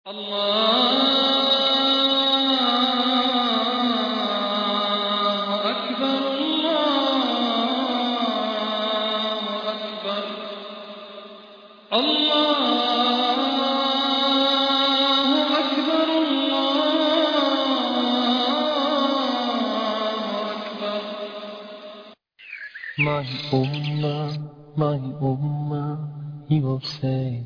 الله أكبر الله أكبر الله أكبر الله أكبر My ummah, my ummah, he will say,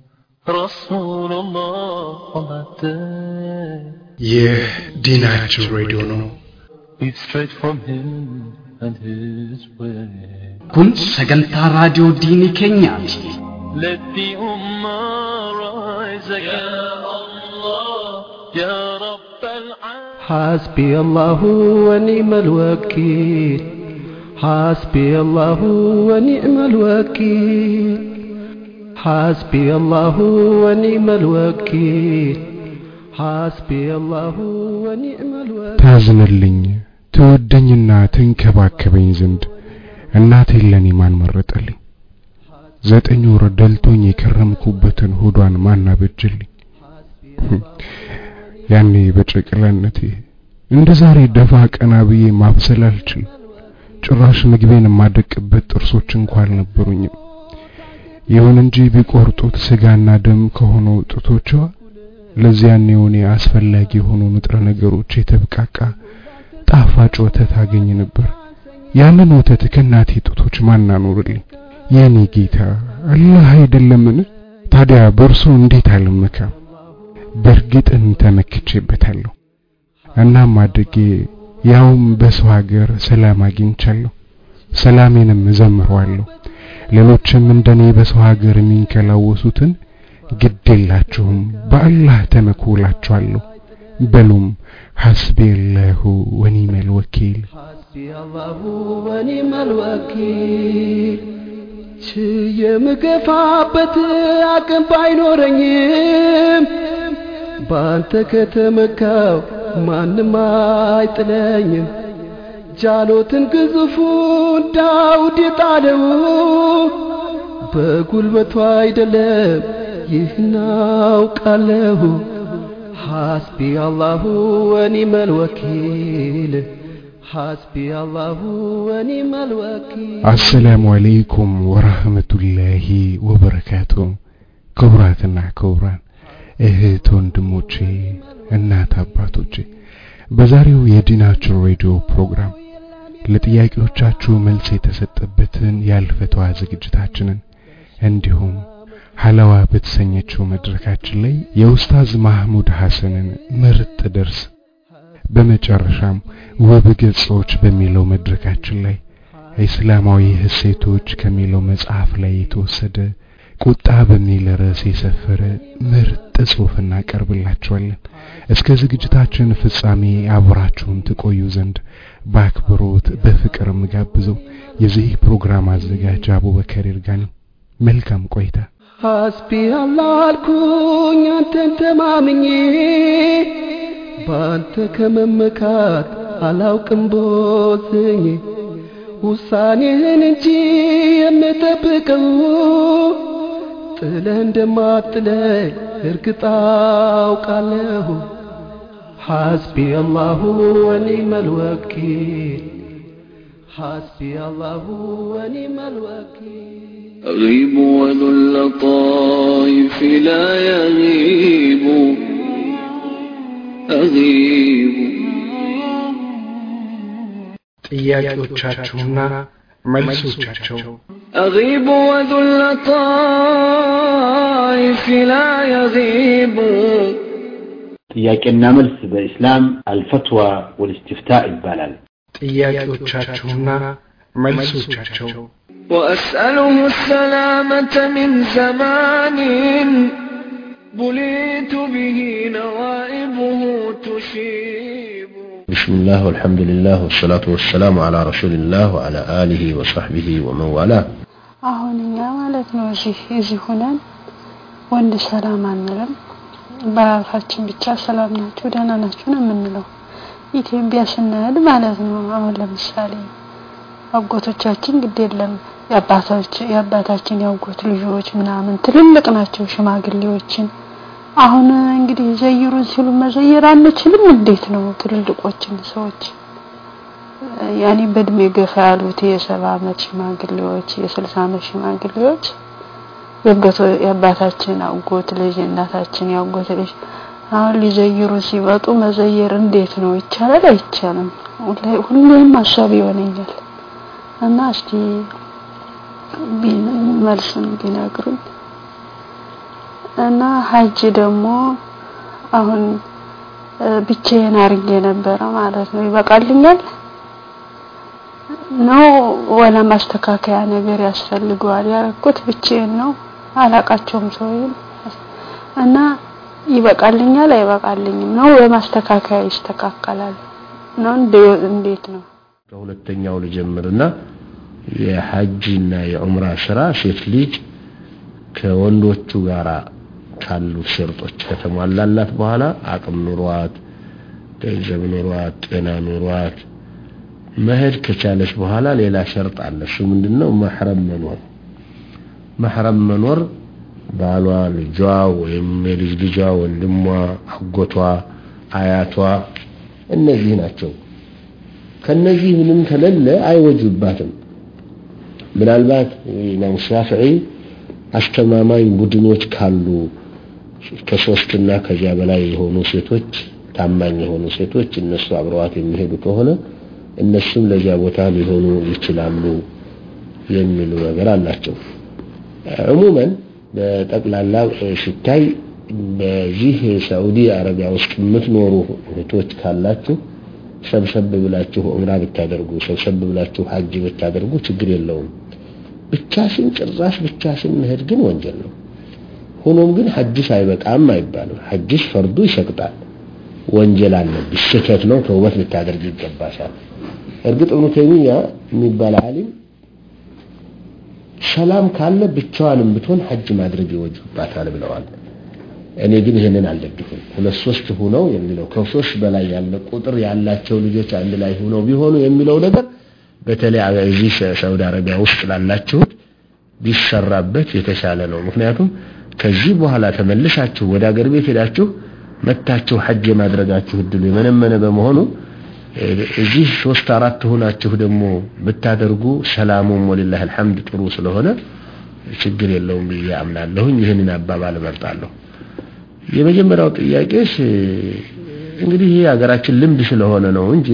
Rasulullah on that day. ይህ ዲናችን ሬዲዮ ነው። It's straight from him and his way. kun sagantaa raadiyoo diinii keenyaati Let the ummah rise again. Ya Allah, Ya Rabb al-Alamin. حسبي الله ونعم الوكيل حسبي الله ونعم الوكيل حسبي الله ونعم الوكيل حسبي الله ونعم الوكيل ታዝንልኝ ትወደኝና ትንከባከበኝ ዘንድ እናቴን ለኔ ማን መረጠልኝ? ዘጠኝ ወር ደልቶኝ የከረምኩበትን ሆዷን ማን አበጀልኝ? ያኔ በጨቅላነቴ እንደ ዛሬ ደፋ ቀና ብዬ ማብሰል አልችልም። ጭራሽ ምግቤን የማደቅበት ጥርሶች እንኳን አልነበሩኝም። ይሁን እንጂ ቢቆርጡት ስጋና ደም ከሆነው ጡቶቿ ለዚያን የሆነ አስፈላጊ የሆኑ ንጥረ ነገሮች የተብቃቃ ጣፋጭ ወተት አገኝ ነበር። ያንን ወተት ከእናቴ ጡቶች ማን አኖርልኝ? የኔ ጌታ አላህ አይደለምን? ታዲያ በእርሱ እንዴት አልመካም? በእርግጥም ተመክቼበታለሁ። እናም አድጌ ያውም በሰው ሀገር ሰላም አግኝቻለሁ። ሰላሜንም እዘምረዋለሁ። ሌሎችም እንደኔ በሰው ሀገር የሚንከላወሱትን ግድ የላችሁም በአላህ ተመኩ እላችኋለሁ። በሉም ሐስቢየላሁ ወኒዕመል ወኪል حسبي الله ونعم الوكيل ችዬ የምገፋበት አቅም ባይኖረኝም በአንተ ከተመካው ማንም አይጥለኝም ጃሎትን ግዙፉን ዳውድ የጣለው በጉልበቱ አይደለም ይህን አውቃለሁ ሐስቢ አላሁ ወኒመል ወኪል ሐስቢ አላሁ ወኒመል ወኪል አሰላሙ አለይኩም ወራህመቱላሂ ወበረካቱ። ክቡራትና ክቡራን እህት ወንድሞቼ፣ እናት አባቶቼ በዛሬው የዲናችን ሬዲዮ ፕሮግራም ለጥያቄዎቻችሁ መልስ የተሰጠበትን ያልፈተዋ ዝግጅታችንን እንዲሁም ሐላዋ በተሰኘችው መድረካችን ላይ የኡስታዝ ማህሙድ ሐሰንን ምርጥ ደርስ በመጨረሻም ውብ ገጾች በሚለው መድረካችን ላይ እስላማዊ እሴቶች ከሚለው መጽሐፍ ላይ የተወሰደ ቁጣ በሚል ርዕስ የሰፈረ ምርጥ ጽሑፍ እናቀርብላችኋለን። እስከ ዝግጅታችን ፍጻሜ አብራችሁን ትቆዩ ዘንድ በአክብሮት በፍቅር ምጋብዘው የዚህ ፕሮግራም አዘጋጅ አቡበከር ይርጋኒ። መልካም ቆይታ። ሐስቢ አላህ አልኩኝ አንተን ተማምኜ በአንተ ከመመካት አላውቅም ቦዝኜ ውሳኔህን እንጂ የምጠብቀው ጥለህ እንደማጥለኝ እርግጥ አውቃለሁ ሐስቢ አላሁ ወኒመል ወኪል ሐስቢ አላሁ ወኒመል ወኪል أغيب وذو اللطائف لا يغيب أغيب ጥያቄዎቻችሁና መልሶቻቸው أغيب وذو اللطائف لا يغيب ጥያቄና መልስ በኢስላም አልፈትዋ ወልእስትፍታ ይባላል። ጥያቄዎቻችሁና መልሶቻቸው وأسأله السلامة من زمان بليت به نوائبه تشيب بسم الله والحمد لله والصلاة والسلام على رسول الله وعلى آله وصحبه ومن والاه አሁን እኛ ማለት ነው እዚህ እዚህ ሆነን ወንድ ሰላም አንልም። በአፋችን ብቻ ሰላም ናችሁ ደህና ናችሁ ነው የምንለው። ኢትዮጵያ ስንሄድ ማለት ነው አሁን ለምሳሌ አጎቶቻችን ግድ የለም የአባታች የአባታችን ያጎት ልጆች ምናምን ትልልቅ ናቸው ሽማግሌዎችን አሁን እንግዲህ ዘይሩን ሲሉ መዘየር አንችልም። እንዴት ነው ትልልቆችን ሰዎች ያኔ በእድሜ ገፋ ያሉት የሰባ አመት ሽማግሌዎች፣ የስልሳ አመት ሽማግሌዎች የአጎቶ የአባታችን አጎት ልጅ የእናታችን ያጎት ልጅ አሁን ሊዘይሩ ሲመጡ መዘየር እንዴት ነው? ይቻላል አይቻልም? ሁሌ- ሁሌም ሀሳብ ይሆነኛል እና እስቲ ቢ- መልሱን ቢነግሩኝ እና ሀጅ ደግሞ አሁን እ፣ ብቻዬን አርጌ ነበረ ማለት ነው። ይበቃልኛል ነው ወላ ማስተካከያ ነገር ያስፈልገዋል? ያረኩት ብቻዬን ነው፣ አላቃቸውም ሰውዬው እና ይበቃልኛል አይበቃልኝም ነው በማስተካከያ ይስተካከላል ነው እንደ- እንዴት ነው? ከሁለተኛው ልጀምርና የሐጅና የዑምራ ስራ ሴት ልጅ ከወንዶቹ ጋር ካሉ ሸርጦች ከተሟላላት በኋላ አቅም ኑሯት፣ ገንዘብ ኑሯት፣ ጤና ኑሯት መሄድ ከቻለች በኋላ ሌላ ሸርጥ አለ። እሱ ምንድነው? መሕረም መኖር። መሕረም መኖር ባሏ፣ ልጇ ወይም የልጅ ልጇ፣ ወንድሟ፣ አጎቷ፣ አያቷ እነዚህ ናቸው። ከነዚህ ምንም ከሌለ አይወጅባትም። ምናልባት ኢማም ሻፊዒ አስተማማኝ ቡድኖች ካሉ ከሶስትና ከዚያ በላይ የሆኑ ሴቶች ታማኝ የሆኑ ሴቶች እነሱ አብረዋት የሚሄዱ ከሆነ እነሱም ለዚያ ቦታ ሊሆኑ ይችላሉ የሚሉ ነገር አላቸው። ዕሙመን በጠቅላላ ሲታይ በዚህ ሳዑዲ አረቢያ ውስጥ የምትኖሩ እህቶች ካላችሁ ሰብሰብ ብላችሁ ዑምራ ብታደርጉ ሰብሰብ ብላችሁ ሐጅ ብታደርጉ ችግር የለውም። ብቻሽን ጭራሽ ብቻሽን መሄድ ግን ወንጀል ነው። ሆኖም ግን ሐጅሽ አይበቃም አይባልም። ሐጅሽ ፈርዱ ይሰቅጣል። ወንጀል አለብሽ፣ ስህተት ነው፣ ተውበት ልታደርግ ይገባሻል። እርግጥ እብኑ ተይሚያ የሚባል ዓሊም ሰላም ካለ ብቻዋንም ብትሆን ሐጅ ማድረግ ይወጅባታል ብለዋል። እኔ ግን ይሄንን አልደግፍም። ሁለት ሶስት ሁነው የሚለው ከሶስት በላይ ያለ ቁጥር ያላቸው ልጆች አንድ ላይ ሁነው ቢሆኑ የሚለው ነገር በተለይ እዚህ ሳውዲ አረቢያ ውስጥ ላላችሁት ቢሰራበት የተሻለ ነው። ምክንያቱም ከዚህ በኋላ ተመልሳችሁ ወደ አገር ቤት ሄዳችሁ መታችሁ ሐጅ የማድረጋችሁ እድሉ የመነመነ በመሆኑ እዚህ ሶስት አራት ሆናችሁ ደግሞ ብታደርጉ ሰላሙም ወሊላህ አልሐምድ ጥሩ ስለሆነ ችግር የለውም ብዬ አምናለሁኝ። ይህንን አባባል እመርጣለሁ። የመጀመሪያው ጥያቄሽ እንግዲህ ይህ ሀገራችን ልምድ ስለሆነ ነው እንጂ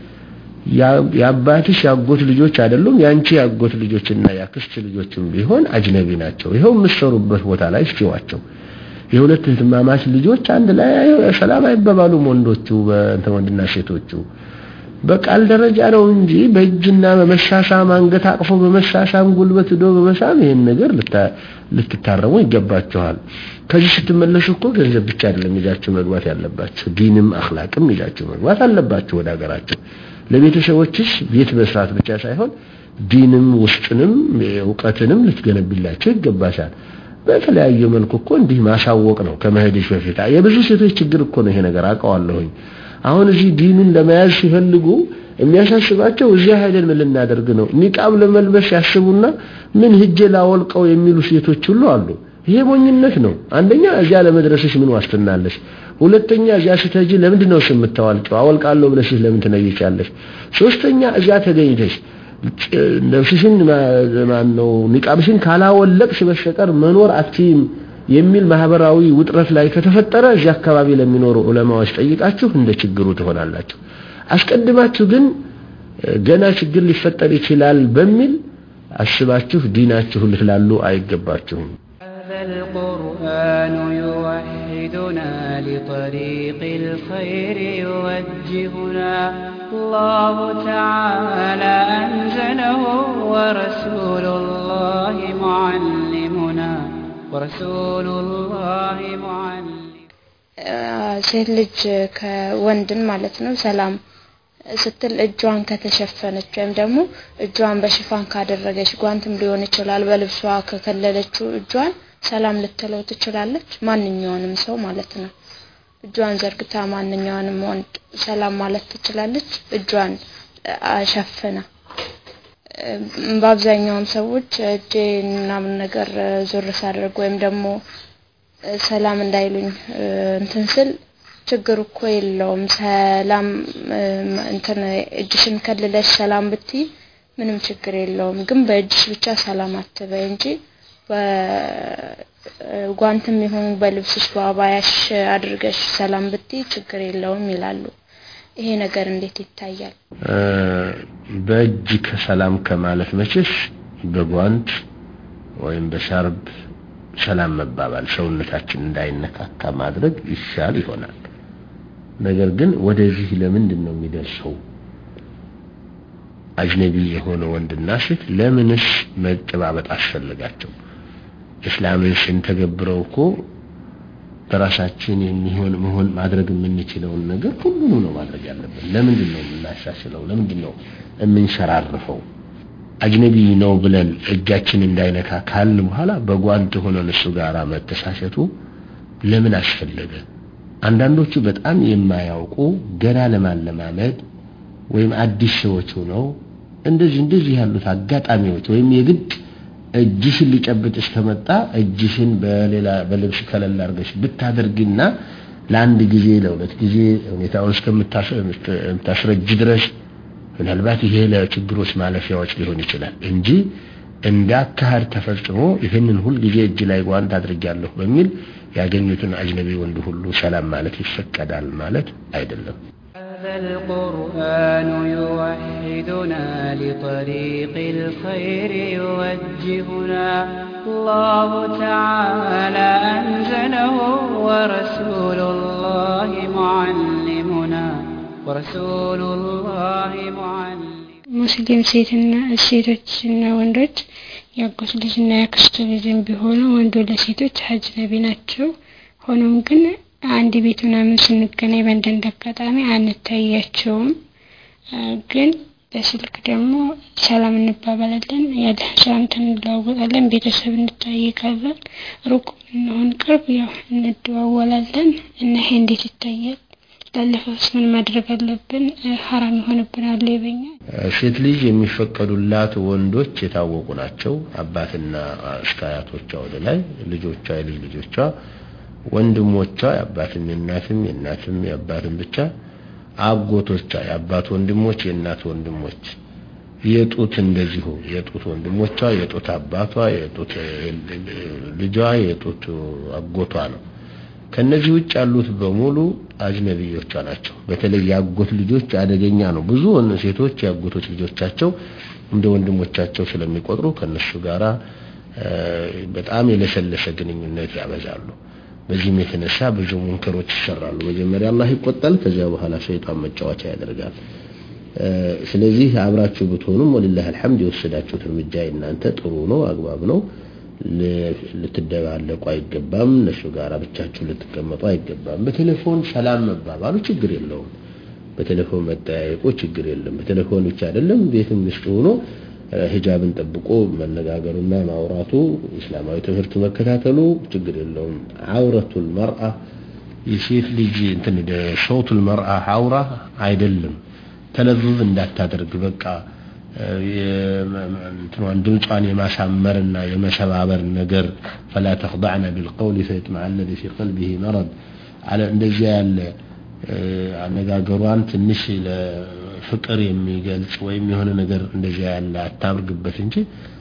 የአባትሽ ያጎት ልጆች አይደሉም። ያንቺ ያጎት ልጆችና ያክስት ልጆችም ቢሆን አጅነቢ ናቸው። ይኸው የምትሰሩበት ቦታ ላይ እስኪዋቸው የሁለት እህትማማች ልጆች አንድ ላይ ሰላም አይባባሉም። ወንዶቹ በእንተ ወንድና ሴቶቹ በቃል ደረጃ ነው እንጂ በእጅና በመሳሳም አንገት አቅፎ በመሳሳም ጉልበት ዶ በመሳም ይሄን ነገር ልትታረሙ ይገባችኋል። ከዚህ ስትመለሱ እኮ ገንዘብ ብቻ አይደለም ይዛችሁ መግባት ያለባችሁ፣ ዲንም አኽላቅም ይዛችሁ መግባት አለባችሁ ወደ ሀገራችሁ። ለቤተሰቦችሽ ቤት መስራት ብቻ ሳይሆን ዲንም ውስጥንም እውቀትንም ልትገነቢላቸው ይገባሻል። በተለያየ መልኩ እኮ እንዲህ ማሳወቅ ነው ከመሄድሽ በፊት። የብዙ ሴቶች ችግር እኮ ነው ይሄ ነገር አውቀዋለሁኝ። አሁን እዚህ ዲኑን ለመያዝ ሲፈልጉ የሚያሳስባቸው እዚያ ሄደን ምን ልናደርግ ነው? ኒቃብ ለመልበስ ያስቡና ምን ሂጄ ላወልቀው የሚሉ ሴቶች ሁሉ አሉ። ይሄ ሞኝነት ነው። አንደኛ እዚያ ለመድረስሽ ምን ዋስትና አለሽ? ሁለተኛ እዚያ ስትሄጂ ለምንድን ነው የምታዋልቂው? አወልቃለሁ ብለሽ ለምን ትነይቻለሽ? ሶስተኛ እዚያ ተገኝተሽ ነፍስሽን ማን ነው ኒቃብሽን ካላወለቅሽ በስተቀር መኖር አትችይም የሚል ማህበራዊ ውጥረት ላይ ከተፈጠረ እዚህ አካባቢ ለሚኖሩ ዑለማዎች ጠይቃችሁ እንደ ችግሩ ትሆናላችሁ። አስቀድማችሁ ግን ገና ችግር ሊፈጠር ይችላል በሚል አስባችሁ ዲናችሁ ልትላሉ አይገባችሁም። هذا القرآن يوحدنا لطريق الخير يوجهنا الله تعالى أنزله ورسول الله معلمنا ورسول الله معلم ሴት ልጅ ከወንድን ማለት ነው ሰላም ስትል እጇን ከተሸፈነች ወይም ደግሞ እጇን በሽፋን ካደረገች ጓንትም ሊሆን ይችላል በልብሷ ከከለለችው እጇን ሰላም ልትለው ትችላለች። ማንኛውንም ሰው ማለት ነው። እጇን ዘርግታ ማንኛውንም ወንድ ሰላም ማለት ትችላለች። እጇን ሸፍና በአብዛኛውም ሰዎች እጄ ምናምን ነገር ዞር ሳደርግ ወይም ደግሞ እ፣ ሰላም እንዳይሉኝ እ፣ እንትን ስል ችግር እኮ የለውም። ሰላም እ፣ እንትን እጅሽን ከልለሽ ሰላም ብትይ ምንም ችግር የለውም። ግን በእጅሽ ብቻ ሰላም አትበይ እንጂ በጓንትም ይሁን በልብስሽ በአባያሽ አድርገሽ ሰላም ብትይ ችግር የለውም ይላሉ። ይሄ ነገር እንዴት ይታያል? እ፣ በእጅ ከሰላም ከማለት መቼስ በጓንት ወይም በሻርብ ሰላም መባባል ሰውነታችን እንዳይነካካ ማድረግ ይሻል ይሆናል። ነገር ግን ወደዚህ ለምንድን ነው የሚደርሰው? አጅነቢ የሆነ ወንድና ሴት ለምንስ መጨባበጥ አስፈልጋቸው? እስላምን ስንተገብረው እኮ በራሳችን የሚሆን መሆን ማድረግ የምንችለውን ነገር ሁሉንም ነው ማድረግ ያለብን። ለምንድን ነው የምናሻሽለው? ለምንድን ነው የምንሸራርፈው? አጅነቢ ነው ብለን እጃችን እንዳይነካ ካልን በኋላ በጓንት ሆነን እሱ ጋር መተሳሰቱ ለምን አስፈለገ? አንዳንዶቹ በጣም የማያውቁ ገና ለማለማመድ ወይም አዲስ ሰዎች ሆነው እንደዚህ እንደዚህ ያሉት አጋጣሚዎች ወይም የግድ እጅሽን ሊጨብጥ እስከመጣ እጅሽን በሌላ በልብስ ከለል አድርገሽ ብታደርጊና ለአንድ ጊዜ ለሁለት ጊዜ ሁኔታውን እስከምታስረጅ ድረስ ምናልባት ይሄ ለችግሮች ማለፊያዎች ሊሆን ይችላል እንጂ እንደ አካሄድ ተፈጽሞ ይህንን ሁልጊዜ እጅ ላይ ጓንት አድርጊያለሁ በሚል ያገኙትን አጅነቢ ወንድ ሁሉ ሰላም ማለት ይፈቀዳል ማለት አይደለም። هذا القرآن يوحدنا لطريق الخير يوجهنا الله تعالى أنزله ورسول الله معلمنا ورسول الله معلم ሙስሊም ሴትና ሴቶችና ወንዶች የአጎት ልጅና የአክስቱ ልጅም ቢሆኑ ወንዱ ለሴቶች አጅነቢ ናቸው። ሆኖም ግን አንድ ቤት ምናምን ስንገናኝ በአንዳንድ አጋጣሚ አንታያቸውም። አ፣ ግን በስልክ ደግሞ ሰላም እንባባላለን፣ ያለ ሰላምታ እንለዋወጣለን፣ ቤተሰብ እንጠያየቃለን። ሩቅ እንሆን ቅርብ ያው እንደዋወላለን እና ይሄ እንዴት ይታያል? ላለፈውስ ምን ማድረግ አለብን? አ፣ ሀራም ይሆንብናል ይበኛ ሴት ልጅ የሚፈቀዱላት ወንዶች የታወቁ ናቸው። አባትና እስከ አያቶቿ ወደ ላይ ልጆቿ፣ የልጅ ልጆቿ፣ ወንድሞቿ የአባትም የእናትም የእናትም የአባትም ብቻ አጎቶቿ የአባት ወንድሞች የእናት ወንድሞች የጡት እንደዚሁ የጡት ወንድሞቿ የጡት አባቷ የጡት ልጇ የጡት አጎቷ ነው። ከነዚህ ውጭ ያሉት በሙሉ አጅነቢዮቿ ናቸው። በተለይ የአጎት ልጆች አደገኛ ነው። ብዙ ወን- ሴቶች የአጎቶች ልጆቻቸው እንደ ወንድሞቻቸው ስለሚቆጥሩ ከነሱ ጋራ እ፣ በጣም የለሰለሰ ግንኙነት ያበዛሉ። በዚህም የተነሳ ብዙ ሙንከሮች ይሰራሉ። መጀመሪያ አላህ ይቆጣል፣ ከዚያ በኋላ ሸይጣን መጫወቻ ያደርጋል። እ፣ ስለዚህ አብራችሁ ብትሆኑም ወሊላህ አልሐምድ የወሰዳችሁት እርምጃ እናንተ ጥሩ ነው፣ አግባብ ነው። ል- ልትደባለቁ አይገባም። እነሱ ጋር ብቻችሁ ልትቀመጡ አይገባም። በቴሌፎን ሰላም መባባሉ ችግር የለውም። በቴሌፎን መጠያየቁ ችግር የለም። በቴሌፎን ብቻ አይደለም፣ ቤትም ውስጥ ሆኖ እ፣ ሂጃብን ጠብቆ መነጋገሩና ማውራቱ እስላማዊ ትምህርት መከታተሉ ችግር የለውም። አውረቱል መርአ የሴት ልጅ እንትን ሶውቱል መርአ አውራ አይደለም። ተለዙዝ እንዳታደርግ በቃ እ፣ የመ- መ- እንትኗን ድምጿን የማሳመርና የመሰባበር ነገር ፈላ ተኽضዕነ ቢልቀውል ፈየጥመዐ አለዚ ፊ ቀልቢሂ መረድ አለ እንደዚያ ያለ እ፣ አነጋገሯን ትንሽ ለፍቅር የሚገልጽ ወይም የሆነ ነገር እንደዚያ ያለ አታምርግበት እንጂ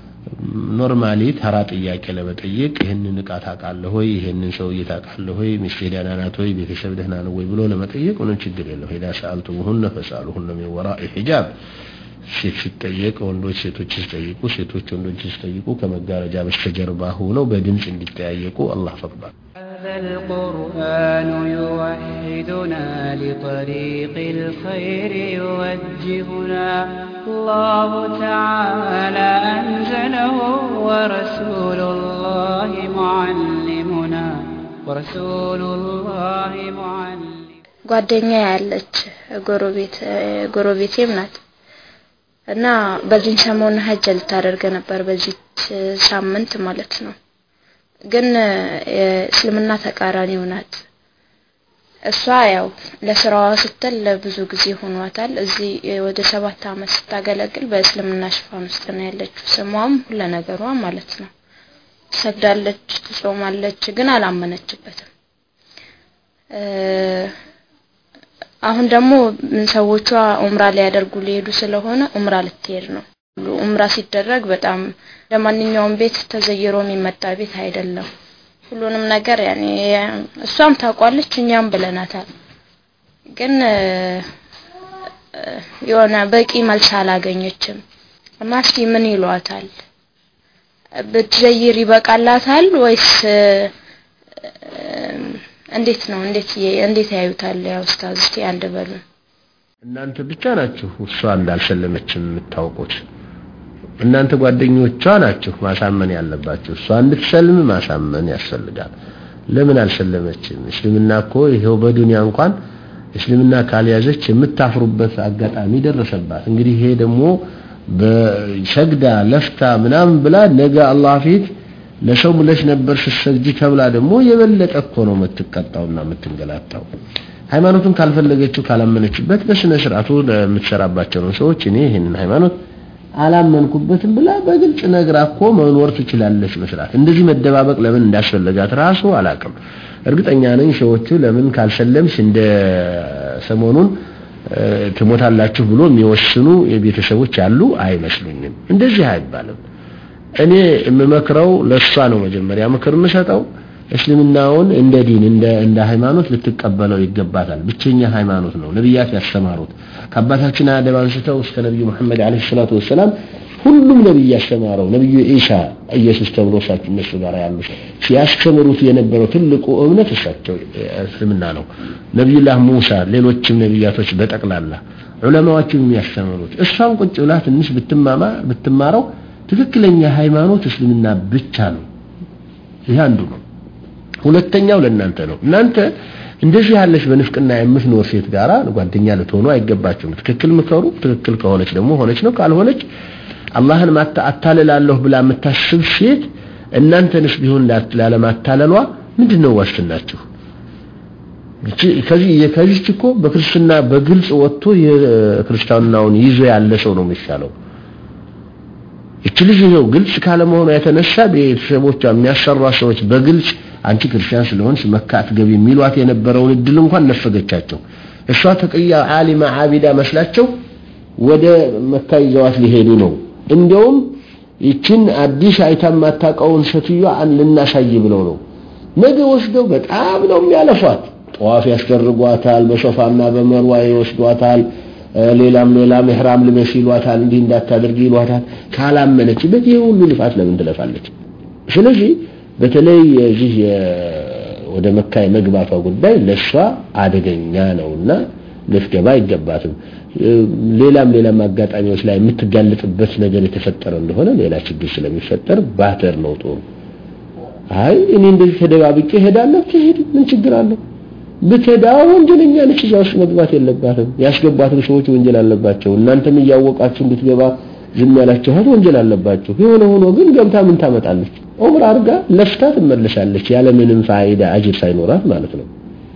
ኖርማሊ ተራ ጥያቄ ለመጠየቅ ይህንን እቃ ታውቃለህ ወይ፣ ይህንን ሰውዬ ታውቃለህ ወይ፣ ሚስቴ ደህና ናት ወይ፣ ቤተሰብ ደህና ነው ወይ ብሎ ለመጠየቅ ምንም ችግር የለው። ኢዛ ሰአልቱሙሁነ ፈስአሉሁነ ሚን ወራኢ ሒጃብ ሴት ሲጠየቅ ወንዶች ሴቶች ሲጠይቁ፣ ሴቶች ወንዶች ሲጠይቁ ከመጋረጃ በስተጀርባ ሆነው በድምፅ እንዲጠያየቁ አላህ ፈቅዷል። هذا القرآن يوحدنا لطريق الخير يوجهنا الله تعالى أنزله ورسول الله معلمنا ورسول الله معلم ጓደኛ ያለች ጎረቤት ጎረቤቴም ናት እና በዚህን ሰሞን ሀጅ ልታደርግ ነበር በዚህ ሳምንት ማለት ነው። ግን የእስልምና ተቃራኒው ናት። እሷ ያው ለስራዋ ስትል ለብዙ ጊዜ ሆኗታል። እዚህ ወደ ሰባት አመት ስታገለግል በእስልምና ሽፋን ውስጥ ነው ያለችው። ስሟም ሁለ ነገሯ ማለት ነው። ትሰግዳለች፣ ትጾማለች፣ ግን አላመነችበትም። አሁን ደግሞ ሰዎቿ ኡምራ ሊያደርጉ ሊሄዱ ስለሆነ ኡምራ ልትሄድ ነው። ኡምራ ሲደረግ በጣም ለማንኛውም ቤት ተዘይሮ የሚመጣ ቤት አይደለም። ሁሉንም ነገር ያኔ እሷም ታውቋለች፣ እኛም ብለናታል። ግን የሆነ በቂ መልስ አላገኘችም እና እስኪ ምን ይሏታል? ብትዘይር ይበቃላታል ወይስ እንዴት ነው? እንዴት እንዴት ያዩታል? ያው ኡስታዝ እስቲ አንድ በሉ። እናንተ ብቻ ናችሁ እሷ እንዳልሰለመች የምታውቁት። እናንተ ጓደኞቿ ናችሁ ማሳመን ያለባችሁ። እሷ እንድትሰልም ማሳመን ያስፈልጋል። ለምን አልሰለመችም? እስልምና እኮ ይሄው በዱንያ እንኳን እስልምና ካልያዘች የምታፍሩበት አጋጣሚ ደረሰባት። እንግዲህ ይሄ ደግሞ በሰግዳ ለፍታ ምናምን ብላ ነገ አላህ ፊት ለሰው ብለሽ ነበር ስትሰግጂ ተብላ ደግሞ የበለጠ እኮ ነው የምትቀጣውና የምትንገላታው። ሃይማኖቱን ካልፈለገችው ካላመነችበት በስነ ስርዓቱ ለምትሰራባቸው ነው ሰዎች እኔ ይህንን ሃይማኖት አላመንኩበትም ብላ በግልጽ ነግራ እኮ መኖር ትችላለች በስርዓት። እንደዚህ መደባበቅ ለምን እንዳስፈለጋት ራሱ አላቅም። እርግጠኛ ነኝ ሰዎቹ ለምን ካልሰለምሽ እንደ ሰሞኑን ትሞታላችሁ ብሎ የሚወስኑ የቤተሰቦች ያሉ አይመስሉኝም። እንደዚህ አይባልም። እኔ የምመክረው ለሷ ነው መጀመሪያ ምክር የምሰጠው እስልምናውን እንደ ዲን እንደ እንደ ሃይማኖት ልትቀበለው ይገባታል። ብቸኛ ሃይማኖት ነው ነብያት ያስተማሩት ከአባታችን አደም አንስተው እስከ ነብዩ መሐመድ አለይሂ ሰላቱ ወሰላም ሁሉም ነብይ ያስተማረው ነብዩ ኢሳ ኢየሱስ ተብሎ እሳቸው እነሱ ጋር ያሉ ሲያስተምሩት የነበረው ትልቁ እምነት እሳቸው እስልምና ነው። ነብዩላህ ሙሳ፣ ሌሎችም ነብያቶች በጠቅላላ ዑለማዎችም የሚያስተምሩት እሷም ቁጭ ብላ ትንሽ ብትማማ ብትማረው ትክክለኛ ሃይማኖት እስልምና ብቻ ነው። ይህ አንዱ ነው። ሁለተኛው ለእናንተ ነው። እናንተ እንደዚህ ያለች በንፍቅና የምትኖር ሴት ጋራ ጓደኛ ልትሆኑ አይገባችሁም። ትክክል ምከሩ። ትክክል ከሆነች ደግሞ ሆነች ነው፣ ካልሆነች አላህን አታልላለሁ ብላ የምታስብ ሴት እናንተንስ ቢሆን ላለማታለሏ ምንድን ነው ዋስትናችሁ? ከዚህ ከዚህች እኮ በክርስትና በግልጽ ወጥቶ የክርስትናውን ይዞ ያለ ሰው ነው የሚሻለው። እች ልጅ ይኸው ግልጽ ካለመሆኗ የተነሳ ቤተሰቦቿ የሚያሰሯ ሰዎች በግልጽ አንቺ ክርስቲያን ስለሆንሽ መካ አትገቢ የሚሏት የነበረውን እድል እንኳን ነፈገቻቸው። እሷ ተቅያ ዓሊማ ዓቢዳ መስላቸው ወደ መካ ይዘዋት ሊሄዱ ነው። እንዲያውም ይችን አዲስ አይታ የማታውቀውን ሴትዮዋ ልናሳይ ብለው ነው። ነገ ወስደው በጣም ነው የሚያለፏት። ጠዋፍ ያስደርጓታል፣ በሶፋና በመርዋ ይወስዷታል። ሌላም ሌላም ኢህራም ልበሽ ይሏታል፣ እንዲህ እንዳታደርጊ ይሏታል። ካላመነችበት ይሄ ሁሉ ልፋት ለምን ትለፋለች? ስለዚህ በተለይ የዚህ ወደ መካ የመግባቷ ጉዳይ ለሷ አደገኛ ነውና ልትገባ አይገባትም። ሌላም ሌላም አጋጣሚዎች ላይ የምትጋለጥበት ነገር የተፈጠረ እንደሆነ ሌላ ችግር ስለሚፈጠር ባተር ነው ጦሩ። አይ እኔ እንደዚህ ተደባብቄ ሄዳለሁ፣ ትሄድ ምን ችግር አለው? ብትሄዳ ወንጀለኛ ነች፣ እዛ ውስጥ መግባት የለባትም። ያስገባትም ሰዎች ወንጀል አለባቸው። እናንተም እያወቃችሁ እንድትገባ ዝም ያላችኋት ወንጀል አለባችሁ። የሆነ ሆኖ ግን ገብታ ምን ታመጣለች? ዑምራ አድርጋ ለፍታ ትመለሳለች፣ ያለ ምንም ፋይዳ አጅር ሳይኖራት ማለት ነው።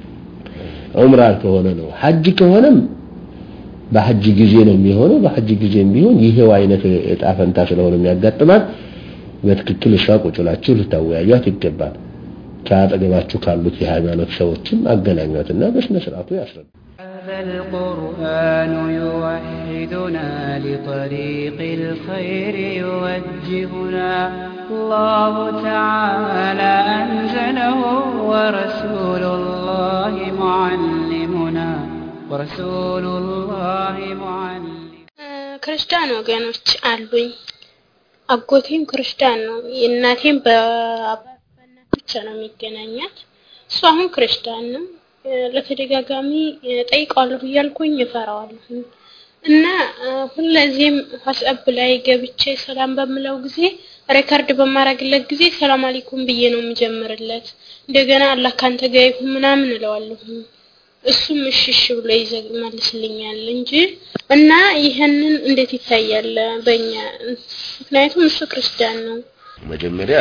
ዑምራ ከሆነ ነው። ሐጅ ከሆነም በሐጅ ጊዜ ነው የሚሆነው። በሐጅ ጊዜም ቢሆን ይሄው አይነት እጣ ፈንታ ስለሆነ የሚያጋጥማት በትክክል እሷ ቁጭ ብላችሁ ልታወያዩት ይገባል። ከአጠገባችሁ ካሉት የሃይማኖት ሰዎችም አገናኟትና በስነ ስርዓቱ ያስረዱ። هذا القرآن يوحدنا لطريق الخير يوجهنا الله تعالى أنزله ورسول الله معلمنا ورسول الله معلم ክርስቲያን ወገኖች አሉኝ። አጎቴም ክርስቲያን ነው። የእናቴም በአባት ብቻ ነው የሚገናኛት። እሱ አሁን ክርስቲያን ነው። ለተደጋጋሚ ጠይቀዋለሁ እያልኩኝ እፈራዋለሁ እና ሁለዚህም ዋትስአፕ ላይ ገብቼ ሰላም በምለው ጊዜ ሬከርድ በማረግለት ጊዜ ሰላም አለይኩም ብዬ ነው የምጀምርለት። እንደገና አላህ ካንተ ጋር ይሁን ምናምን እለዋለሁ። እሱም እሺ እሺ ብሎ ይመልስልኛል እንጂ እና ይህንን እንዴት ይታያል በእኛ ምክንያቱም እሱ ክርስቲያን ነው። መጀመሪያ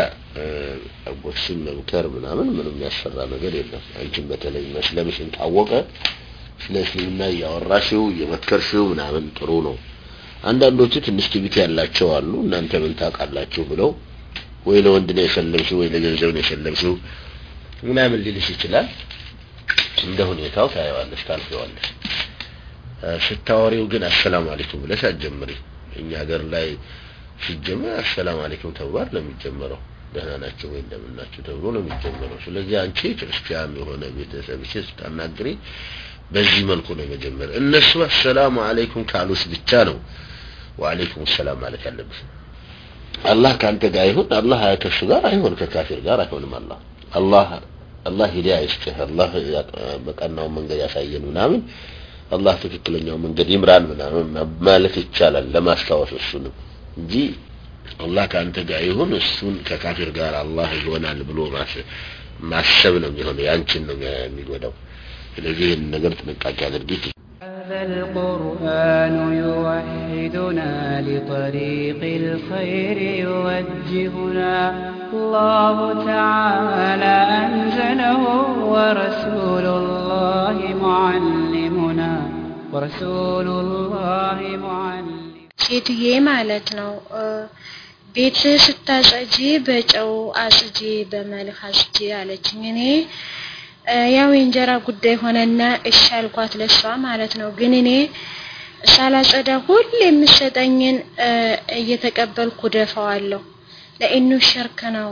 አጎትሽን መምከር ምናምን ምንም ያስፈራ ነገር የለም። አንቺም በተለይ መስለምሽን ታወቀ ስለ እስልምና እያወራሽው እየመከርሽው ምናምን ጥሩ ነው። አንዳንዶቹ ትንሽ ትዕቢት ያላቸው አሉ። እናንተ ምን ታውቃላችሁ ብለው ወይ ለወንድ ነው የሸለምሽው ወይ ለገንዘብ ነው የሸለምሽው ምናምን ሊልሽ ይችላል እንደ ሁኔታው ታየዋለሽ ታልፈዋለሽ ስታወሪው ግን አሰላሙ አለይኩም ብለሽ አትጀምሪ እኛ ሀገር ላይ ሲጀመር አሰላሙ አለይኩም ተብሏል ነው የሚጀመረው ደህና ናቸው ወይ እንደምን ናቸው ተብሎ ነው የሚጀመረው ስለዚህ አንቺ ክርስቲያን የሆነ ቤተሰብሽ ስታናግሪ በዚህ መልኩ ነው መጀመር እነሱ አሰላሙ አለይኩም ካሉስ ብቻ ነው ወአለይኩም ሰላም ማለት ያለብሽ አላህ ካንተ ጋር ይሁን አላህ ከሱ ጋር አይሆን ከካፊር ጋር አይሆንም አላህ አላህ አላህ ሂዳያ ይስጥህ አላህ በቀናው መንገድ ያሳየን ምናምን አላህ ትክክለኛው መንገድ ይምራን ምናምን ማለት ይቻላል ለማስታወስ እሱንም እንጂ አላህ ከአንተ ጋር ይሁን እሱን ከካፊር ጋር አላህ ይሆናል ብሎ ማሰብ ነው የሚሆነው ያንቺን ነው የሚጎዳው ስለዚህ ይህን ነገር ጥንቃቄ አድርጊ هذا القرآن يوحدنا لطريق الخير يوجهنا الله تعالى أنزله ورسول الله معلمنا ورسول الله معلم ሴትዬ ማለት ነው ቤት ስታጸጂ በጨው አጽጂ በመልክ አጽጂ አለችኝ እኔ ያው የእንጀራ ጉዳይ ሆነና እሺ አልኳት ለሷ ማለት ነው ግን እኔ ሳላጸዳ ሁሌ የምሰጠኝን እየተቀበልኩ ደፋዋለሁ ለኢኑ ሸርክ ነው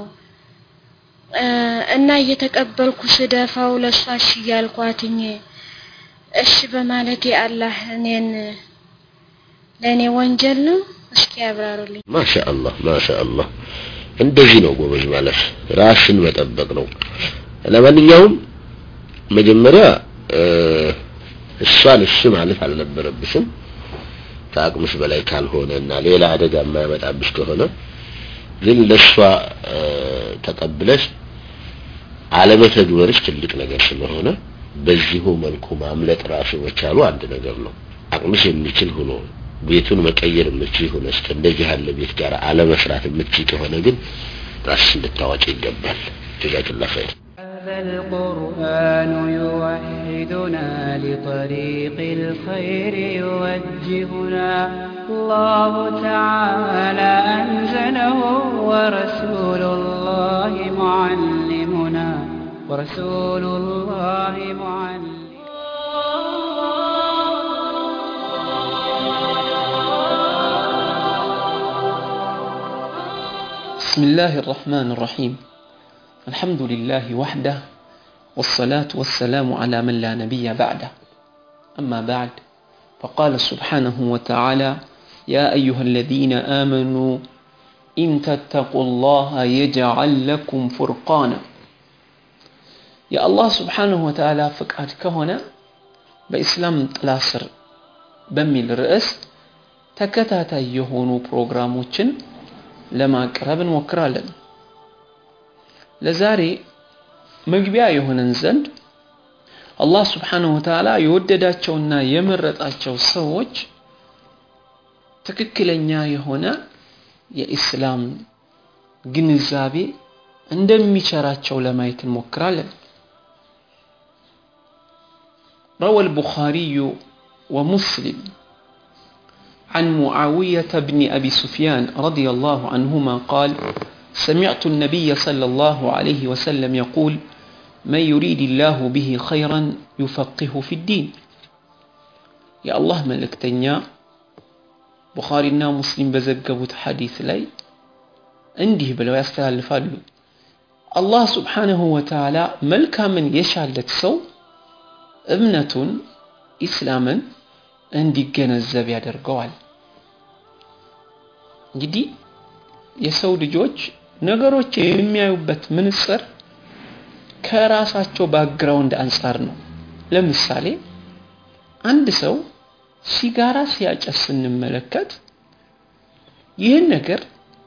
እና እየተቀበልኩ ስደፋው ለሷ እሺ እያልኳትኝ እሺ በማለት የአላህ እኔን ለእኔ ወንጀል ነው እስኪ ያብራሩልኝ ማሻአላህ ማሻአላህ እንደዚህ ነው ጎበዝ ማለት ራስን መጠበቅ ነው ለማንኛውም መጀመሪያ እሷን እሺ ማለት አልነበረብሽም ከአቅምሽ በላይ ካልሆነ እና ሌላ አደጋ የማያመጣብሽ ከሆነ ግን ለእሷ ተቀብለሽ አለመተግበርሽ ትልቅ ነገር ስለሆነ በዚሁ መልኩ ማምለጥ ራሱ መቻሉ አንድ ነገር ነው አቅምሽ የሚችል ሆኖ ቤቱን መቀየር የምችል ሆነ እስከ እንደዚህ ያለ ቤት ጋር አለመስራት የምችል ከሆነ ግን ራስሽ እንድታዋጭ ይገባል ጀዛክላ ኸይር هذا القرآن يوحدنا لطريق الخير يوجهنا الله تعالى أنزله ورسول الله معلمنا ورسول الله معلم بسم الله الرحمن الرحيم الحمد لله وحده والصلاة والسلام على من لا نبي بعده أما بعد فقال سبحانه وتعالى يا أيها الذين آمنوا إن تتقوا الله يجعل لكم فرقانا يا الله سبحانه وتعالى فقعت كهنا بإسلام تلاسر بميل رئيس ተከታታይ የሆኑ ፕሮግራሞችን ለማቅረብ እንሞክራለን ለዛሬ መግቢያ የሆነን ዘንድ አላህ ስብሓንሁ ወተዓላ የወደዳቸውና የመረጣቸው ሰዎች ትክክለኛ የሆነ የኢስላም ግንዛቤ እንደሚቸራቸው ለማየት እንሞክራለን روى البخاري ومسلم عن معاوية بن أبي سفيان رضي الله عنهما قال سمعت النبي صلى الله عليه وسلم يقول من يريد الله به خيرا يفقه في الدين يا الله ملك تنيا بخارينا مسلم بزقبوت حديث لي عندي بلو يستهل فالو الله سبحانه وتعالى ملكا من يشعل سو ابنة إسلاما እንዲገነዘብ ያደርገዋል እንግዲህ የሰው ልጆች ነገሮች የሚያዩበት ምንጽር ከራሳቸው ባክግራውንድ አንጻር ነው ለምሳሌ አንድ ሰው ሲጋራ ሲያጨስ ስንመለከት ይህን ነገር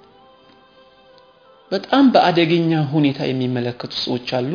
በጣም በአደገኛ ሁኔታ የሚመለከቱ ሰዎች አሉ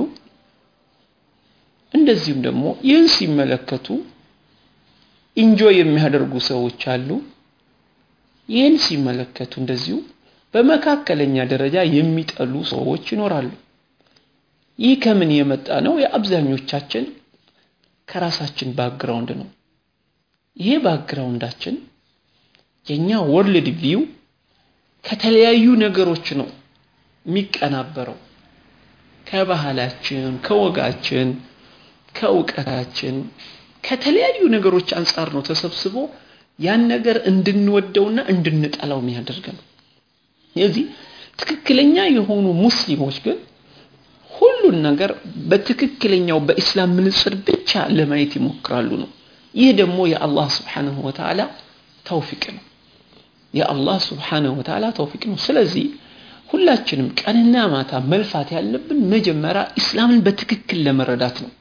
እንደዚሁም ደግሞ ይህን ሲመለከቱ ኢንጆይ የሚያደርጉ ሰዎች አሉ ይህን ሲመለከቱ እንደዚሁ በመካከለኛ ደረጃ የሚጠሉ ሰዎች ይኖራሉ ይህ ከምን የመጣ ነው የአብዛኞቻችን ከራሳችን ባክግራውንድ ነው ይሄ ባክግራውንዳችን የኛ ወርልድ ቪው ከተለያዩ ነገሮች ነው የሚቀናበረው ከባህላችን፣ ከወጋችን፣ ከእውቀታችን ከተለያዩ ነገሮች አንጻር ነው ተሰብስቦ ያን ነገር እንድንወደውና እንድንጠላው የሚያደርገን። ስለዚህ ትክክለኛ የሆኑ ሙስሊሞች ግን ሁሉን ነገር በትክክለኛው በኢስላም ምንጽር ብቻ ለማየት ይሞክራሉ ነው። ይህ ደግሞ የአላህ ስብሓንሁ ወተዓላ ተውፊቅ ነው። የአላህ ስብሓንሁ ወተዓላ ተውፊቅ ነው። ስለዚህ ሁላችንም ቀንና ማታ መልፋት ያለብን መጀመሪያ ኢስላምን በትክክል ለመረዳት ነው።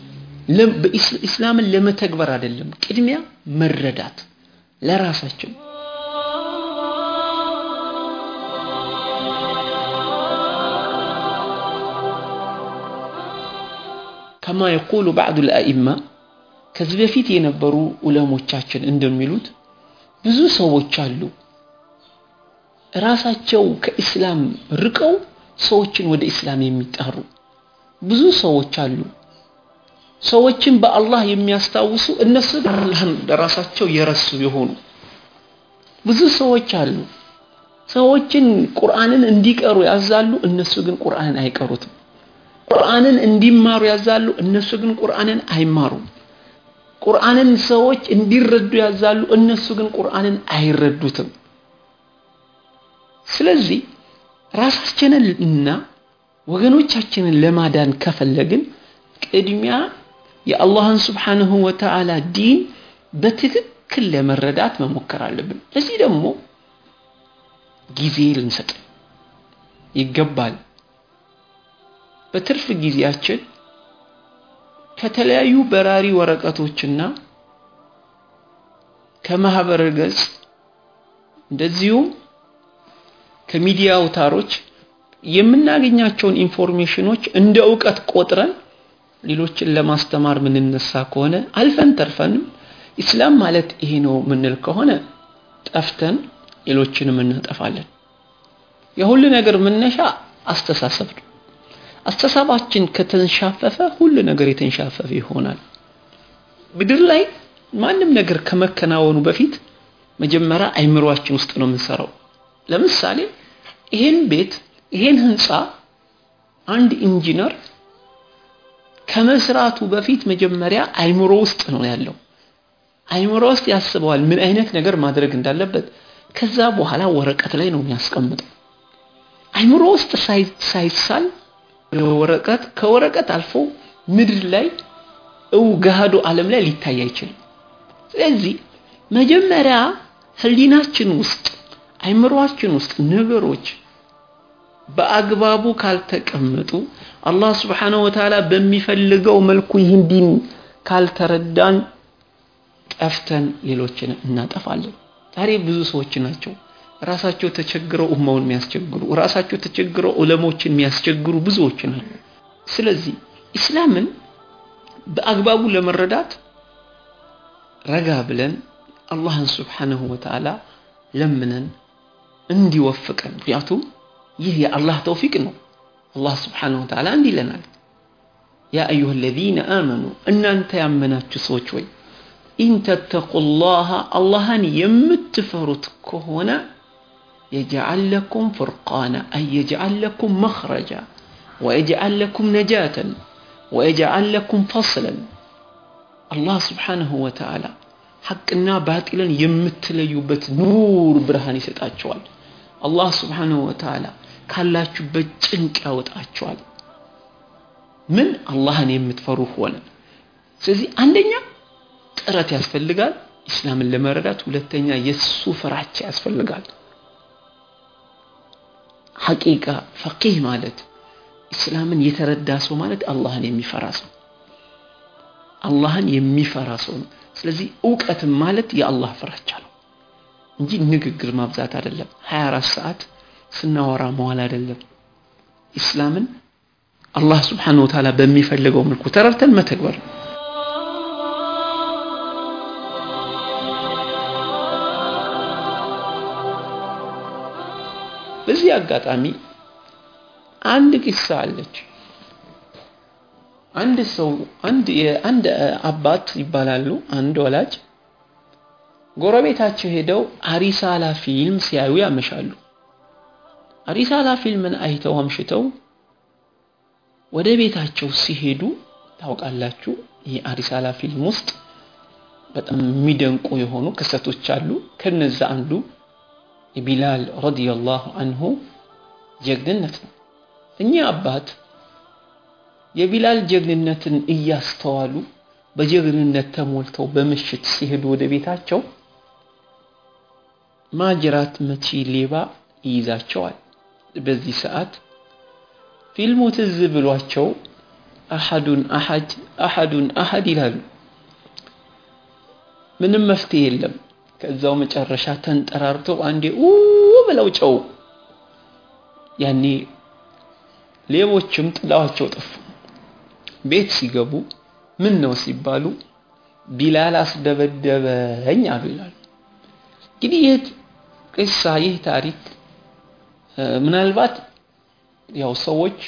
ኢስላምን ለመተግበር አይደለም። ቅድሚያ መረዳት ለራሳችን ከማ የቁሉ ባዕዱ ልአኢማ ከዚህ በፊት የነበሩ ዑለሞቻችን እንደሚሉት ብዙ ሰዎች አሉ ራሳቸው ከኢስላም ርቀው ሰዎችን ወደ ኢስላም የሚጣሩ ብዙ ሰዎች አሉ። ሰዎችን በአላህ የሚያስታውሱ እነሱ ግን አላህን ለራሳቸው የረሱ የሆኑ ብዙ ሰዎች አሉ። ሰዎችን ቁርአንን እንዲቀሩ ያዛሉ፣ እነሱ ግን ቁርአንን አይቀሩትም። ቁርአንን እንዲማሩ ያዛሉ፣ እነሱ ግን ቁርአንን አይማሩም። ቁርአንን ሰዎች እንዲረዱ ያዛሉ፣ እነሱ ግን ቁርአንን አይረዱትም። ስለዚህ ራሳችንን እና ወገኖቻችንን ለማዳን ከፈለግን ቅድሚያ የአላህን ስብሓንሁ ወተዓላ ዲን በትክክል ለመረዳት መሞከር አለብን። ለዚህ ደግሞ ጊዜ ልንሰጥ ይገባል። በትርፍ ጊዜያችን ከተለያዩ በራሪ ወረቀቶችና ከማህበረ ገጽ እንደዚሁም ከሚዲያ አውታሮች የምናገኛቸውን ኢንፎርሜሽኖች እንደ እውቀት ቆጥረን ሌሎችን ለማስተማር ምንነሳ ከሆነ አልፈን ተርፈንም ኢስላም ማለት ይሄ ነው ምንል ከሆነ ጠፍተን ሌሎችንም እናጠፋለን። የሁሉ ነገር መነሻ አስተሳሰብ ነው። አስተሳባችን ከተንሻፈፈ ሁሉ ነገር የተንሻፈፈ ይሆናል። ምድር ላይ ማንም ነገር ከመከናወኑ በፊት መጀመሪያ አይምሯችን ውስጥ ነው የምንሰራው። ለምሳሌ ይሄን ቤት ይሄን ህንፃ አንድ ኢንጂነር ከመስራቱ በፊት መጀመሪያ አይምሮ ውስጥ ነው ያለው። አይምሮ ውስጥ ያስበዋል ምን አይነት ነገር ማድረግ እንዳለበት። ከዛ በኋላ ወረቀት ላይ ነው የሚያስቀምጠው። አይምሮ ውስጥ ሳይሳል ወረቀት ከወረቀት አልፎ ምድር ላይ እው ገሃዱ ዓለም ላይ ሊታይ አይችልም። ስለዚህ መጀመሪያ ህሊናችን ውስጥ አይምሮአችን ውስጥ ነገሮች በአግባቡ ካልተቀመጡ አላህ ስብሓነሁ ወተዓላ በሚፈልገው መልኩ ይህን ዲን ካልተረዳን ጠፍተን ሌሎችን እናጠፋለን። ዛሬ ብዙ ሰዎች ናቸው ራሳቸው ተቸግረው ኡማውን የሚያስቸግሩ፣ ራሳቸው ተቸግረው ዑለሞችን የሚያስቸግሩ ብዙዎች ናቸው። ስለዚህ ኢስላምን በአግባቡ ለመረዳት ረጋ ብለን አላህን ስብሓነሁ ወተዓላ ለምነን እንዲወፍቀን ምክንያቱም ይህ የአላህ ተውፊቅ ነው። አላህ ስብሓነሁ ወተዓላ እንዲህ ይለናል፣ ያ አዩሃ አለዚነ አመኑ እናንተ ያመናችሁ ሰዎች ወይ ኢን ተተቁላህ አላህን የምትፈሩት ከሆነ የጅዓል ለኩም ፍርቃና አይ የጅዓል ለኩም መኽረጃ ወየጅዓል ለኩም ነጃተን ወየጅዓል ለኩም ፈስለን አላህ ስብሓነሁ ወተዓላ ሐቅና ባጢልን የምትለዩበት ኑር ብርሃን ይሰጣቸዋል። አላህ ስብሓነሁ ወተዓላ ካላችሁበት ጭንቅ ያወጣቸዋል። ምን አላህን የምትፈሩ ሆነ። ስለዚህ አንደኛ ጥረት ያስፈልጋል ኢስላምን ለመረዳት፣ ሁለተኛ የሱ ፍራቻ ያስፈልጋል። ሐቂቃ ፈቂህ ማለት ኢስላምን የተረዳ ሰው ማለት አላህን የሚፈራ ሰው አላህን የሚፈራ ሰው ነው። ስለዚህ እውቀትም ማለት የአላህ ፍራቻ ነው እንጂ ንግግር ማብዛት አይደለም። 24 ሰዓት ስናወራ መዋል አይደለም። ኢስላምን አላህ ስብሓነሁ ወተዓላ በሚፈልገው መልኩ ተረድተን መተግበር ነው። በዚህ አጋጣሚ አንድ ቂሳ አለች። አንድ ሰው አንድ የአንድ አባት ይባላሉ። አንድ ወላጅ ጎረቤታቸው ሄደው አሪሳላ ፊልም ሲያዩ ያመሻሉ። ሪሳላ ፊልምን አይተው አምሽተው ወደ ቤታቸው ሲሄዱ ታውቃላችሁ ይህ አሪሳላ ፊልም ውስጥ በጣም የሚደንቁ የሆኑ ክስተቶች አሉ ከነዛ አንዱ የቢላል ረዲየላሁ አንሁ ጀግንነት ነው እኚህ አባት የቢላል ጀግንነትን እያስተዋሉ በጀግንነት ተሞልተው በምሽት ሲሄዱ ወደ ቤታቸው ማጅራት መቺ ሌባ ይይዛቸዋል በዚህ ሰዓት ፊልሙ ትዝ ብሏቸው አሐዱን አሐድ አሐዱን አሐድ ይላሉ ምንም መፍትሄ የለም ከዛው መጨረሻ ተንጠራርተው አንዴ ኡ ብለው ጨው ያኔ ሌቦችም ጥላዋቸው ጠፉ ቤት ሲገቡ ምን ነው ሲባሉ ቢላል አስደበደበኝ አሉ ይላሉ እንግዲህ ይህ ቅሳ ይህ ታሪክ ምናልባት ያው ሰዎች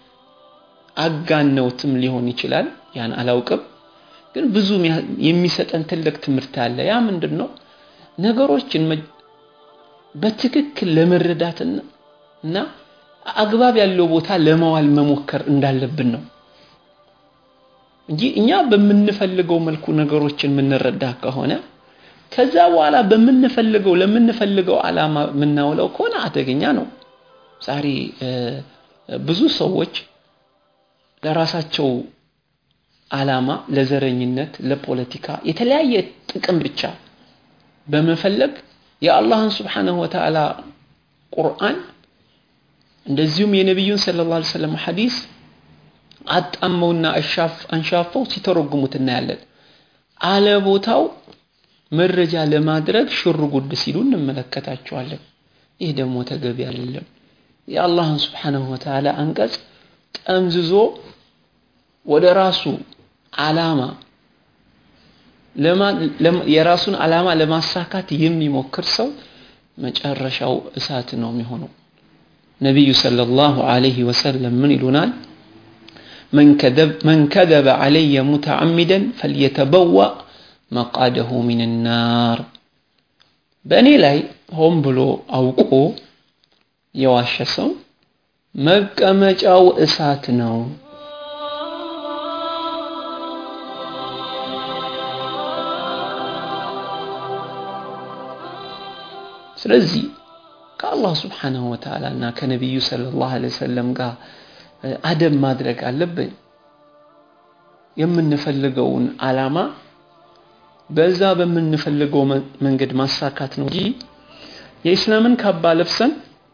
አጋነውትም ሊሆን ይችላል ያን አላውቅም ግን ብዙ የሚሰጠን ትልቅ ትምህርት አለ ያ ምንድን ነው ነገሮችን በትክክል ለመረዳትና እና አግባብ ያለው ቦታ ለማዋል መሞከር እንዳለብን ነው እንጂ እኛ በምንፈልገው መልኩ ነገሮችን የምንረዳ ከሆነ ከዛ በኋላ በምንፈልገው ለምንፈልገው አላማ የምናውለው ከሆነ አደገኛ ነው ዛሬ ብዙ ሰዎች ለራሳቸው አላማ ለዘረኝነት ለፖለቲካ የተለያየ ጥቅም ብቻ በመፈለግ የአላህን ስብሓንሁ ወተዓላ ቁርአን እንደዚሁም የነቢዩን ስለ ላ ሰለም ሐዲስ አጣመውና አንሻፈው ሲተረጉሙት እናያለን አለ ቦታው መረጃ ለማድረግ ሽር ጉድ ሲሉ እንመለከታቸዋለን ይህ ደግሞ ተገቢ አይደለም የአላህን ስብሓንሁ ወተዓላ አንቀጽ ጠምዝዞ ወደ ራሱ አላማ የራሱን አላማ ለማሳካት የሚሞክር ሰው መጨረሻው እሳት ነው የሚሆነው ነቢዩ ሰለላሁ ዐለይሂ ወሰለም ምን ይሉናል من كذب علي متعمدا فليتبوأ مقعده من النار በእኔ ላይ ሆን ብሎ አውቆ የዋሸ ሰው መቀመጫው እሳት ነው ስለዚህ ከአላህ ስብሓንሁ ወተዓላ እና ከነቢዩ ሰለላሁ ዐለይሂ ወሰለም ጋር አደብ ማድረግ አለብን የምንፈልገውን አላማ በዛ በምንፈልገው መንገድ ማሳካት ነው እንጂ የኢስላምን ካባ ለብሰን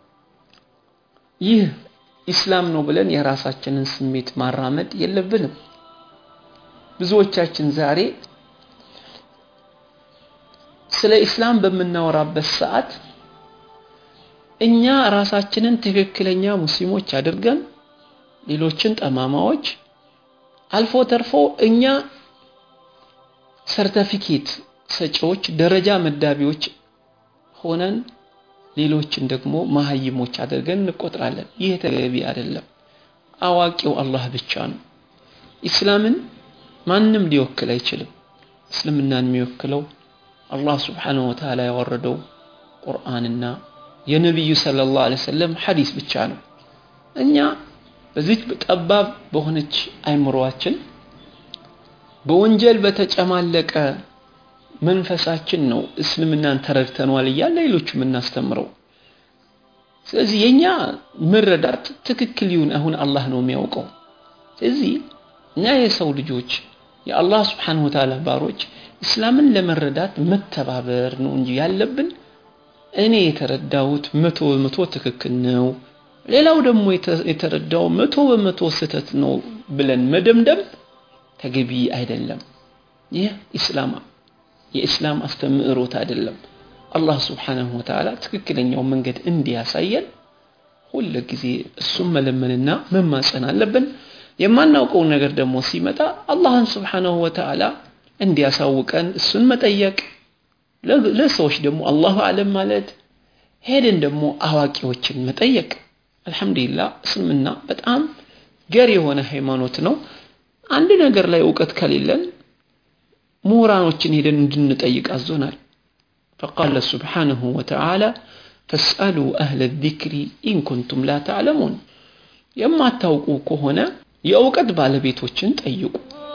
ይህ ኢስላም ነው ብለን የራሳችንን ስሜት ማራመድ የለብንም ብዙዎቻችን ዛሬ ስለ ኢስላም በምናወራበት ሰዓት እኛ ራሳችንን ትክክለኛ ሙስሊሞች አድርገን ሌሎችን ጠማማዎች አልፎ ተርፎ እኛ ሰርተፊኬት ሰጪዎች ደረጃ መዳቢዎች ሆነን ሌሎችን ደግሞ መሀይሞች አድርገን እንቆጥራለን ይህ ተገቢ አይደለም አዋቂው አላህ ብቻ ነው ኢስላምን ማንም ሊወክል አይችልም እስልምናን የሚወክለው አላህ ስብሓንሁ ወተዓላ ያወረደው ቁርአንና የነቢዩ ሰለላሁ ዐለይሂ ወሰለም ሐዲስ ብቻ ነው እኛ በዚች ጠባብ በሆነች አይምሮአችን በወንጀል በተጨማለቀ መንፈሳችን ነው እስልምናን ተረድተነዋል እያለ ሌሎቹ የምናስተምረው ስለዚህ የኛ መረዳት ትክክል ይሁን አሁን አላህ ነው የሚያውቀው ስለዚህ እኛ የሰው ልጆች የአላህ ስብሓንሁ ወተዓላ ባሮች እስላምን ለመረዳት መተባበር ነው እንጂ ያለብን እኔ የተረዳሁት መቶ በመቶ ትክክል ነው ሌላው ደግሞ የተረዳው መቶ በመቶ ስህተት ነው ብለን መደምደም ተገቢ አይደለም ይህ ኢስላም የኢስላም አስተምህሮት አይደለም አላህ ስብሓንሁ ወተዓላ ትክክለኛው መንገድ እንዲያሳየን ሁል ጊዜ እሱም መለመንና መማፀን አለብን የማናውቀው ነገር ደግሞ ሲመጣ አላህን ስብሓንሁ ወተዓላ እንዲያሳውቀን እሱን መጠየቅ ለሰዎች ደግሞ አላሁ አለም ማለት ሄደን ደግሞ አዋቂዎችን መጠየቅ አልহামዱሊላህ እስልምና በጣም ገር የሆነ ሃይማኖት ነው አንድ ነገር ላይ እውቀት ከሌለን ምሁራኖችን ሄደን እንድንጠይቅ አዞናል فقال سبحانه وتعالى ፈስአሉ አህለ ዚክሪ ኢን ኩንቱም ላ ተዕለሙን የማታውቁ ከሆነ የእውቀት ባለቤቶችን ጠይቁ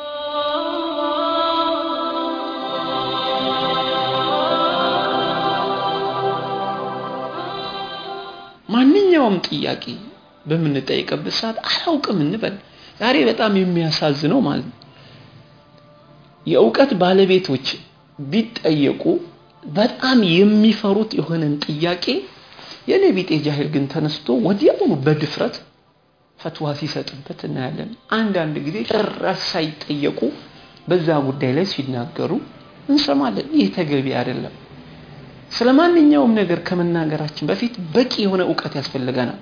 ማንኛውም ጥያቄ በምንጠይቅበት ሰዓት አላውቅም እንበል ዛሬ በጣም የሚያሳዝነው ማለት ነው የእውቀት ባለቤቶች ቢጠየቁ በጣም የሚፈሩት የሆነን ጥያቄ የኔ ቢጤ ጃሂል ግን ተነስቶ ወዲያውኑ በድፍረት ፈትዋ ሲሰጥበት እናያለን አንዳንድ ጊዜ ጭራሽ ሳይጠየቁ በዛ ጉዳይ ላይ ሲናገሩ እንሰማለን ይህ ተገቢ አይደለም ስለ ማንኛውም ነገር ከመናገራችን በፊት በቂ የሆነ እውቀት ያስፈልገናል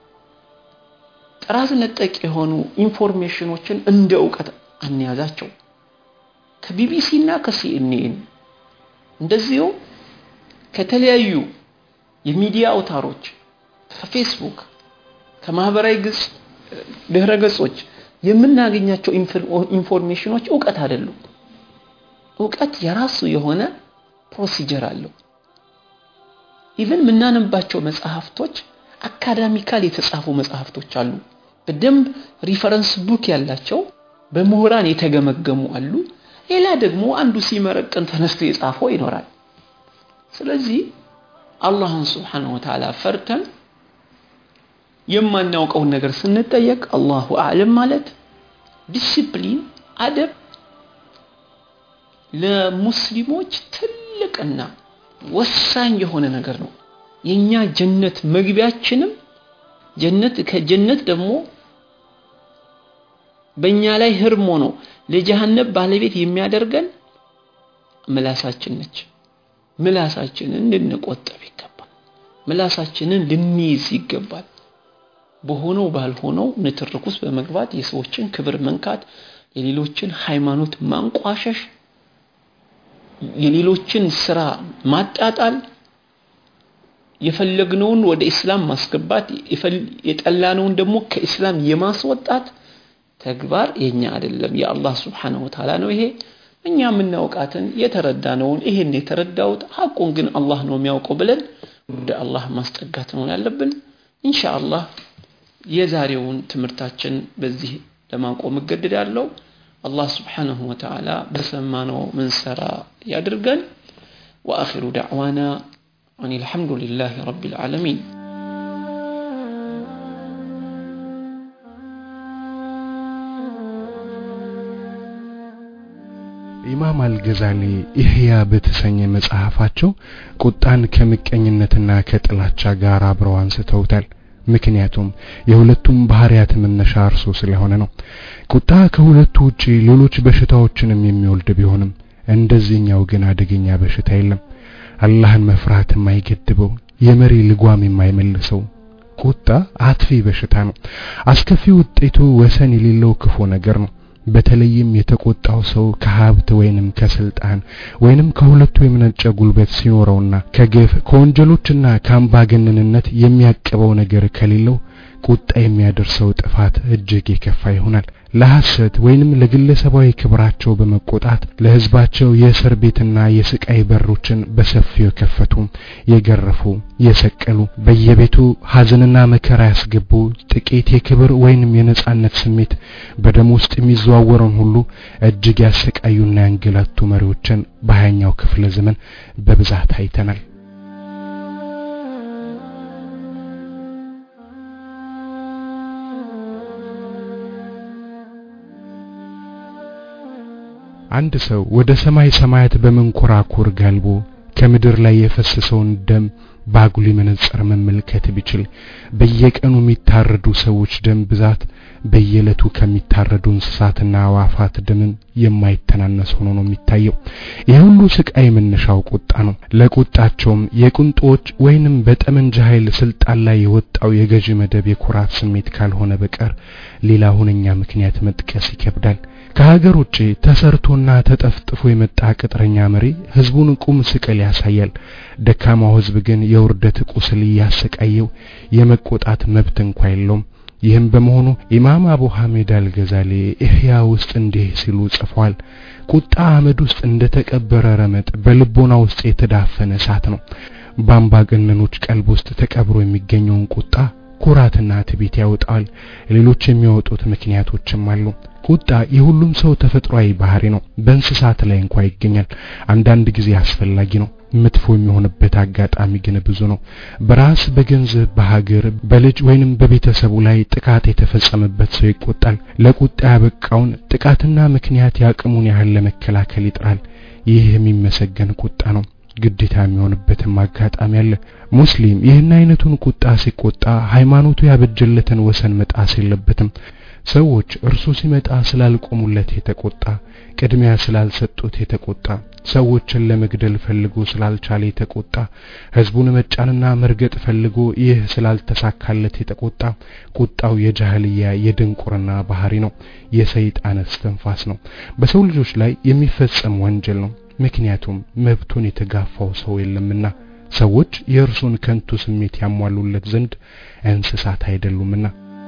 ጥራዝ ነጠቅ የሆኑ ኢንፎርሜሽኖችን እንደ እውቀት አንያዛቸው ከቢቢሲ እና ከሲኤንኤን እንደዚሁም ከተለያዩ የሚዲያ አውታሮች ከፌስቡክ ከማህበራዊ ገጽ ድህረ ገጾች የምናገኛቸው ኢንፎርሜሽኖች እውቀት አይደሉም እውቀት የራሱ የሆነ ፕሮሲጀር አለው ኢቨን የምናነባቸው መጽሐፍቶች አካዳሚካል የተጻፉ መጽሐፍቶች አሉ በደንብ ሪፈረንስ ቡክ ያላቸው በምሁራን የተገመገሙ አሉ ሌላ ደግሞ አንዱ ሲመረቅን ተነስቶ የጻፈው ይኖራል ስለዚህ አላህን ስብሓን ወተዓላ ፈርተን የማናውቀውን ነገር ስንጠየቅ አላሁ አዕለም ማለት ዲሲፕሊን አደብ ለሙስሊሞች ትልቅና ወሳኝ የሆነ ነገር ነው የኛ ጀነት መግቢያችንም ጀነት ከጀነት ደግሞ በእኛ ላይ ህርም ሆኖ ለጀሃነብ ባለቤት የሚያደርገን ምላሳችን ነች ምላሳችንን ልንቆጠብ ይገባል ምላሳችንን ልንይዝ ይገባል በሆነው ባልሆነው ንትርክ ውስጥ በመግባት የሰዎችን ክብር መንካት የሌሎችን ሃይማኖት ማንቋሸሽ የሌሎችን ስራ ማጣጣል የፈለግነውን ወደ ኢስላም ማስገባት የጠላነውን ደግሞ ከኢስላም የማስወጣት ተግባር የኛ አይደለም የአላህ ስብሓንሁ ወተዓላ ነው ይሄ እኛ የምናውቃትን የተረዳነውን ይሄን የተረዳውት ሐቁን ግን አላህ ነው የሚያውቀው ብለን ወደ አላህ ማስጠጋት ነው ያለብን ኢንሻአላህ የዛሬውን ትምህርታችን በዚህ ለማቆም እገድዳለሁ አላህ ስብሓንሁ ወተዓላ በሰማነው ምንሰራ ያድርገን وآخر دعوانا أن الحمد لله رب العالمين ኢማም አልገዛሊ ኢህያ በተሰኘ መጽሐፋቸው ቁጣን ከምቀኝነትና ከጥላቻ ጋር አብረው አንስተውታል ምክንያቱም የሁለቱም ባህሪያት መነሻ እርሱ ስለሆነ ነው ቁጣ ከሁለቱ ውጪ ሌሎች በሽታዎችንም የሚወልድ ቢሆንም እንደዚህኛው ግን አደገኛ በሽታ የለም አላህን መፍራት የማይገድበው የመሪ ልጓም የማይመልሰው ቁጣ አጥፊ በሽታ ነው አስከፊ ውጤቱ ወሰን የሌለው ክፉ ነገር ነው በተለይም የተቆጣው ሰው ከሀብት ወይንም ከስልጣን ወይንም ከሁለቱ የመነጨ ጉልበት ሲኖረውና ከግፍ ከወንጀሎችና ከአምባገነንነት የሚያቅበው ነገር ከሌለው ቁጣ የሚያደርሰው ጥፋት እጅግ የከፋ ይሆናል ለሐሰት ወይንም ለግለሰባዊ ክብራቸው በመቆጣት ለህዝባቸው የእስር ቤትና የስቃይ በሮችን በሰፊው የከፈቱ የገረፉ የሰቀሉ በየቤቱ ሀዘንና መከራ ያስገቡ ጥቂት የክብር ወይንም የነጻነት ስሜት በደም ውስጥ የሚዘዋወረውን ሁሉ እጅግ ያሰቃዩና ያንገላቱ መሪዎችን በሀያኛው ክፍለ ዘመን በብዛት አይተናል አንድ ሰው ወደ ሰማይ ሰማያት በመንኮራኩር ጋልቦ ከምድር ላይ የፈሰሰውን ደም ባጉሊ መነጽር መመልከት ቢችል በየቀኑ የሚታረዱ ሰዎች ደም ብዛት በየዕለቱ ከሚታረዱ እንስሳትና አዋፋት ደምን የማይተናነስ ሆኖ ነው የሚታየው። ይህ ሁሉ ስቃይ መነሻው ቁጣ ነው። ለቁጣቸውም የቁንጦች ወይንም በጠመንጃ ኃይል ስልጣን ላይ የወጣው የገዢ መደብ የኩራት ስሜት ካልሆነ በቀር ሌላ ሁነኛ ምክንያት መጥቀስ ይከብዳል። ከሀገር ውጭ ተሰርቶና ተጠፍጥፎ የመጣ ቅጥረኛ መሪ ህዝቡን ቁም ስቅል ያሳያል። ደካማው ህዝብ ግን የውርደት ቁስል እያሰቃየው የመቆጣት መብት እንኳ የለውም። ይህም በመሆኑ ኢማም አቡ ሐሚድ አልገዛሊ ኢህያ ውስጥ እንዲህ ሲሉ ጽፏል። ቁጣ አመድ ውስጥ እንደ ተቀበረ ረመጥ በልቦና ውስጥ የተዳፈነ እሳት ነው። በአምባገነኖች ቀልብ ውስጥ ተቀብሮ የሚገኘውን ቁጣ ኩራትና ትዕቢት ያወጣል። ሌሎች የሚያወጡት ምክንያቶችም አሉ። ቁጣ የሁሉም ሰው ተፈጥሯዊ ባህሪ ነው። በእንስሳት ላይ እንኳ ይገኛል። አንዳንድ ጊዜ አስፈላጊ ነው። መጥፎ የሚሆንበት አጋጣሚ ግን ብዙ ነው። በራስ በገንዘብ፣ በሀገር፣ በልጅ ወይንም በቤተሰቡ ላይ ጥቃት የተፈጸመበት ሰው ይቆጣል። ለቁጣ ያበቃውን ጥቃትና ምክንያት ያቅሙን ያህል ለመከላከል ይጥራል። ይህ የሚመሰገን ቁጣ ነው። ግዴታ የሚሆንበትም አጋጣሚ አለ። ሙስሊም ይህን አይነቱን ቁጣ ሲቆጣ ሃይማኖቱ ያበጀለትን ወሰን መጣስ የለበትም። ሰዎች እርሱ ሲመጣ ስላልቆሙለት የተቆጣ፣ ቅድሚያ ስላልሰጡት የተቆጣ፣ ሰዎችን ለመግደል ፈልጎ ስላልቻለ የተቆጣ፣ ህዝቡን መጫንና መርገጥ ፈልጎ ይህ ስላልተሳካለት የተቆጣ፣ ቁጣው የጃህልያ የድንቁርና ባህሪ ነው። የሰይጣን እስትንፋስ ነው። በሰው ልጆች ላይ የሚፈጸም ወንጀል ነው። ምክንያቱም መብቱን የተጋፋው ሰው የለምና ሰዎች የእርሱን ከንቱ ስሜት ያሟሉለት ዘንድ እንስሳት አይደሉምና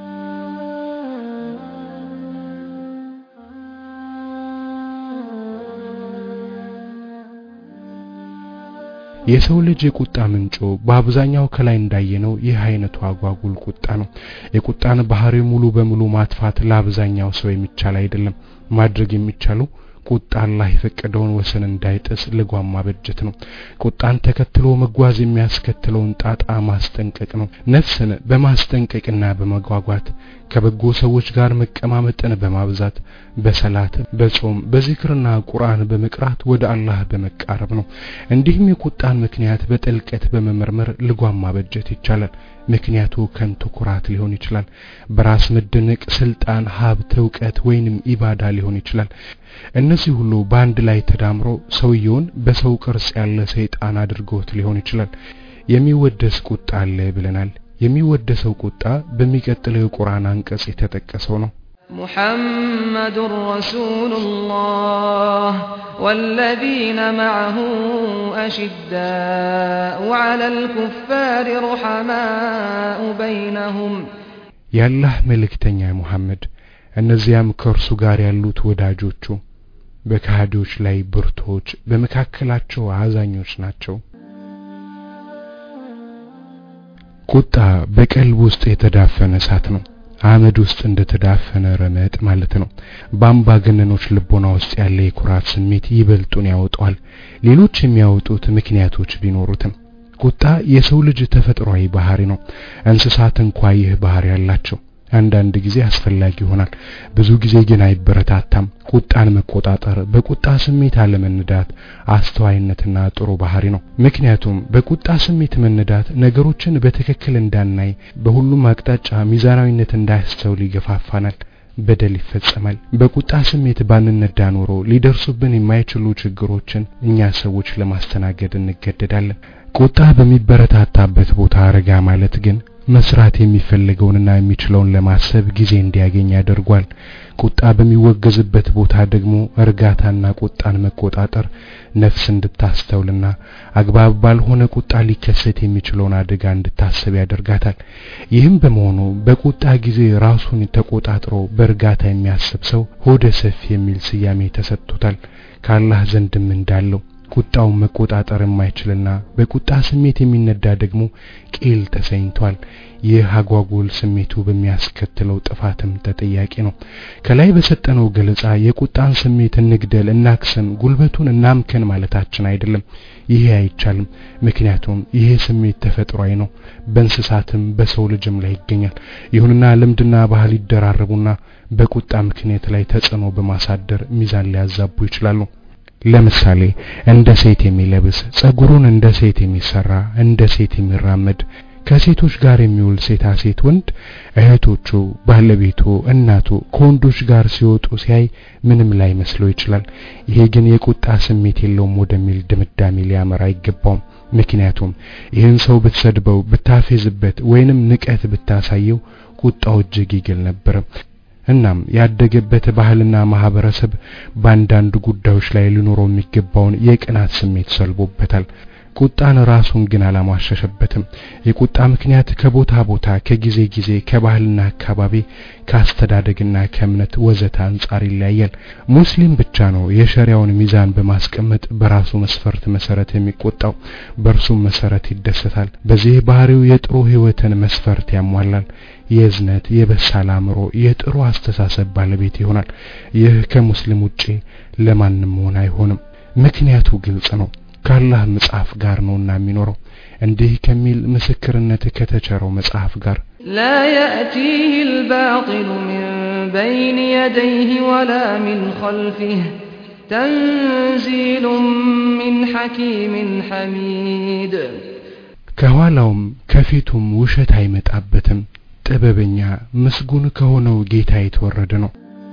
የሰው ልጅ የቁጣ ምንጮ በአብዛኛው ከላይ እንዳየነው ይህ አይነቱ አጓጉል ቁጣ ነው። የቁጣን ባህሪ ሙሉ በሙሉ ማጥፋት ለአብዛኛው ሰው የሚቻል አይደለም። ማድረግ የሚቻለው ቁጣ አላህ የፈቀደውን ወሰን እንዳይጥስ ልጓም ማበጀት ነው። ቁጣን ተከትሎ መጓዝ የሚያስከትለውን ጣጣ ማስጠንቀቅ ነው። ነፍስን በማስጠንቀቅና በመጓጓት ከበጎ ሰዎች ጋር መቀማመጥን በማብዛት በሰላት፣ በጾም፣ በዚክርና ቁርአን በመቅራት ወደ አላህ በመቃረብ ነው። እንዲህም የቁጣን ምክንያት በጥልቀት በመመርመር ልጓም ማበጀት ይቻላል። ምክንያቱ ከንቱ ኩራት ሊሆን ይችላል። በራስ መደነቅ፣ ስልጣን፣ ሀብት፣ እውቀት ወይንም ኢባዳ ሊሆን ይችላል። እነዚህ ሁሉ በአንድ ላይ ተዳምሮ ሰውየውን በሰው ቅርጽ ያለ ሰይጣን አድርጎት ሊሆን ይችላል። የሚወደስ ቁጣ አለ ብለናል። የሚወደሰው ቁጣ በሚቀጥለው የቁርአን አንቀጽ የተጠቀሰው ነው። محمد رسول الله والذين معه أشداء على الكفار رحماء بينهم የአላህ መልእክተኛ ሙሐመድ እነዚያም ከእርሱ ጋር ያሉት ወዳጆቹ በካህዲዎች ላይ ብርቶች፣ በመካከላቸው አዛኞች ናቸው። ቁጣ በቀልብ ውስጥ የተዳፈነ እሳት ነው። አመድ ውስጥ እንደተዳፈነ ረመጥ ማለት ነው። በአምባገነኖች ልቦና ውስጥ ያለ የኩራት ስሜት ይበልጡን ያወጣዋል። ሌሎች የሚያወጡት ምክንያቶች ቢኖሩትም ቁጣ የሰው ልጅ ተፈጥሯዊ ባህሪ ነው። እንስሳት እንኳ ይህ ባህሪ ያላቸው። አንዳንድ ጊዜ አስፈላጊ ይሆናል፣ ብዙ ጊዜ ግን አይበረታታም። ቁጣን መቆጣጠር፣ በቁጣ ስሜት አለመነዳት አስተዋይነትና ጥሩ ባህሪ ነው። ምክንያቱም በቁጣ ስሜት መነዳት ነገሮችን በትክክል እንዳናይ፣ በሁሉም አቅጣጫ ሚዛናዊነት እንዳያስተውል ይገፋፋናል። በደል ይፈጸማል። በቁጣ ስሜት ባንነዳ ኖሮ ሊደርሱብን የማይችሉ ችግሮችን እኛ ሰዎች ለማስተናገድ እንገደዳለን። ቁጣ በሚበረታታበት ቦታ ረጋ ማለት ግን መስራት የሚፈልገውንና የሚችለውን ለማሰብ ጊዜ እንዲያገኝ ያደርጓል። ቁጣ በሚወገዝበት ቦታ ደግሞ እርጋታና ቁጣን መቆጣጠር ነፍስ እንድታስተውልና አግባብ ባልሆነ ቁጣ ሊከሰት የሚችለውን አደጋ እንድታስብ ያደርጋታል። ይህም በመሆኑ በቁጣ ጊዜ ራሱን ተቆጣጥሮ በእርጋታ የሚያስብ ሰው ሆደ ሰፊ የሚል ስያሜ ተሰጥቶታል። ከአላህ ዘንድም እንዳለው ቁጣውን መቆጣጠር የማይችልና በቁጣ ስሜት የሚነዳ ደግሞ ቂል ተሰኝቷል። ይህ አጓጉል ስሜቱ በሚያስከትለው ጥፋትም ተጠያቂ ነው። ከላይ በሰጠነው ገለጻ የቁጣን ስሜት እንግደል፣ እናክሰን፣ ጉልበቱን እናምከን ማለታችን አይደለም። ይሄ አይቻልም። ምክንያቱም ይሄ ስሜት ተፈጥሯዊ ነው። በእንስሳትም በሰው ልጅም ላይ ይገኛል። ይሁንና ልምድና ባህል ይደራረቡና በቁጣ ምክንያት ላይ ተጽዕኖ በማሳደር ሚዛን ሊያዛቡ ይችላሉ። ለምሳሌ እንደ ሴት የሚለብስ ጸጉሩን እንደ ሴት የሚሰራ እንደ ሴት የሚራመድ ከሴቶች ጋር የሚውል ሴታ ሴት ወንድ እህቶቹ፣ ባለቤቱ፣ እናቱ ከወንዶች ጋር ሲወጡ ሲያይ ምንም ላይ መስለው ይችላል። ይሄ ግን የቁጣ ስሜት የለውም ወደሚል ድምዳሜ ሊያመራ አይገባውም። ምክንያቱም ይህን ሰው ብትሰድበው፣ ብታፌዝበት ወይንም ንቀት ብታሳየው ቁጣው እጅግ ይግል ነበር። እናም ያደገበት ባህልና ማህበረሰብ በአንዳንድ ጉዳዮች ላይ ሊኖረው የሚገባውን የቅናት ስሜት ሰልቦበታል። ቁጣን ራሱን ግን አላሟሸሸበትም። የቁጣ ምክንያት ከቦታ ቦታ፣ ከጊዜ ጊዜ፣ ከባህልና አካባቢ፣ ከአስተዳደግና ከእምነት ወዘተ አንጻር ይለያያል። ሙስሊም ብቻ ነው የሸሪያውን ሚዛን በማስቀመጥ በራሱ መስፈርት መሰረት የሚቆጣው፣ በእርሱም መሰረት ይደሰታል። በዚህ ባህሪው የጥሩ ህይወትን መስፈርት ያሟላል። የእዝነት፣ የበሳል አእምሮ፣ የጥሩ አስተሳሰብ ባለቤት ይሆናል። ይህ ከሙስሊም ውጪ ለማንም መሆን አይሆንም። ምክንያቱ ግልጽ ነው። ከአላህ መጽሐፍ ጋር ነውና የሚኖረው እንዲህ ከሚል ምስክርነት ከተቸረው መጽሐፍ ጋር لا يأتيه الباطل من بين يديه ولا من خلفه تنزيل من حكيم حميد ከኋላውም ከፊቱም ውሸት አይመጣበትም። ጥበበኛ ምስጉን ከሆነው ጌታ የተወረደ ነው።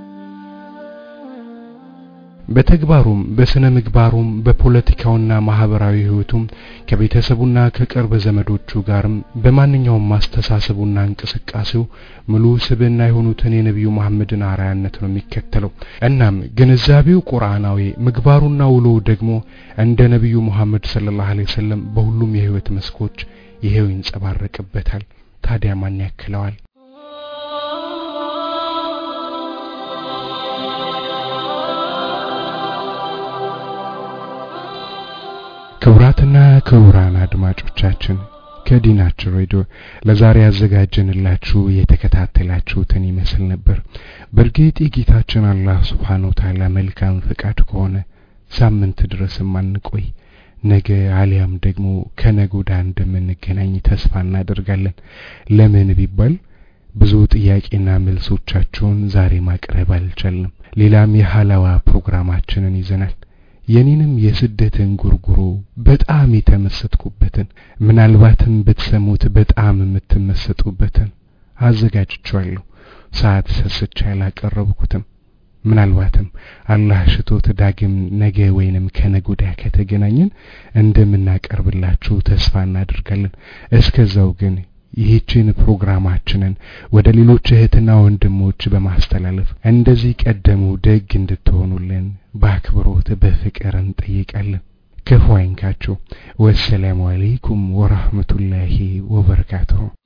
በተግባሩም በስነ ምግባሩም በፖለቲካውና ማህበራዊ ህይወቱም ከቤተሰቡና ከቅርብ ዘመዶቹ ጋርም በማንኛውም ማስተሳሰቡና እንቅስቃሴው ሙሉ ስብዕና የሆኑትን የነቢዩ መሐመድን አርአያነት ነው የሚከተለው። እናም ግንዛቤው ቁርአናዊ፣ ምግባሩና ውሎው ደግሞ እንደ ነቢዩ መሐመድ ሰለላሁ ዐለይሂ ወሰለም በሁሉም የህይወት መስኮች ይሄው ይንጸባረቅበታል። ታዲያ ማን ያክለዋል? ክቡራትና ክቡራን አድማጮቻችን ከዲናችን ሬዲዮ ለዛሬ ያዘጋጀንላችሁ የተከታተላችሁትን ይመስል ነበር። በእርግጥ የጌታችን አላህ ስብሓን ወተዓላ መልካም ፈቃድ ከሆነ ሳምንት ድረስም አንቆይ፣ ነገ አሊያም ደግሞ ከነገ ወዲያ እንደምንገናኝ ተስፋ እናደርጋለን። ለምን ቢባል ብዙ ጥያቄና መልሶቻችሁን ዛሬ ማቅረብ አልቻልንም። ሌላም የሀላዋ ፕሮግራማችንን ይዘናል። የኔንም የስደትን ጉርጉሮ በጣም የተመሰጥኩበትን ምናልባትም ብትሰሙት በጣም የምትመሰጡበትን አዘጋጅቻለሁ። ሰዓት ሰስቼ አላቀረብኩትም። ምናልባትም አላህ ሽቶት ዳግም ነገ ወይንም ከነገ ወዲያ ከተገናኘን እንደምናቀርብላችሁ ተስፋ እናደርጋለን። እስከዛው ግን ይህችን ፕሮግራማችንን ወደ ሌሎች እህትና ወንድሞች በማስተላለፍ እንደዚህ ቀደሙ ደግ እንድትሆኑልን በአክብሮት በፍቅር እንጠይቃለን። ክፉ አይንካችሁ። ወሰላሙ አለይኩም ወራህመቱላሂ ወበረካቱሁ።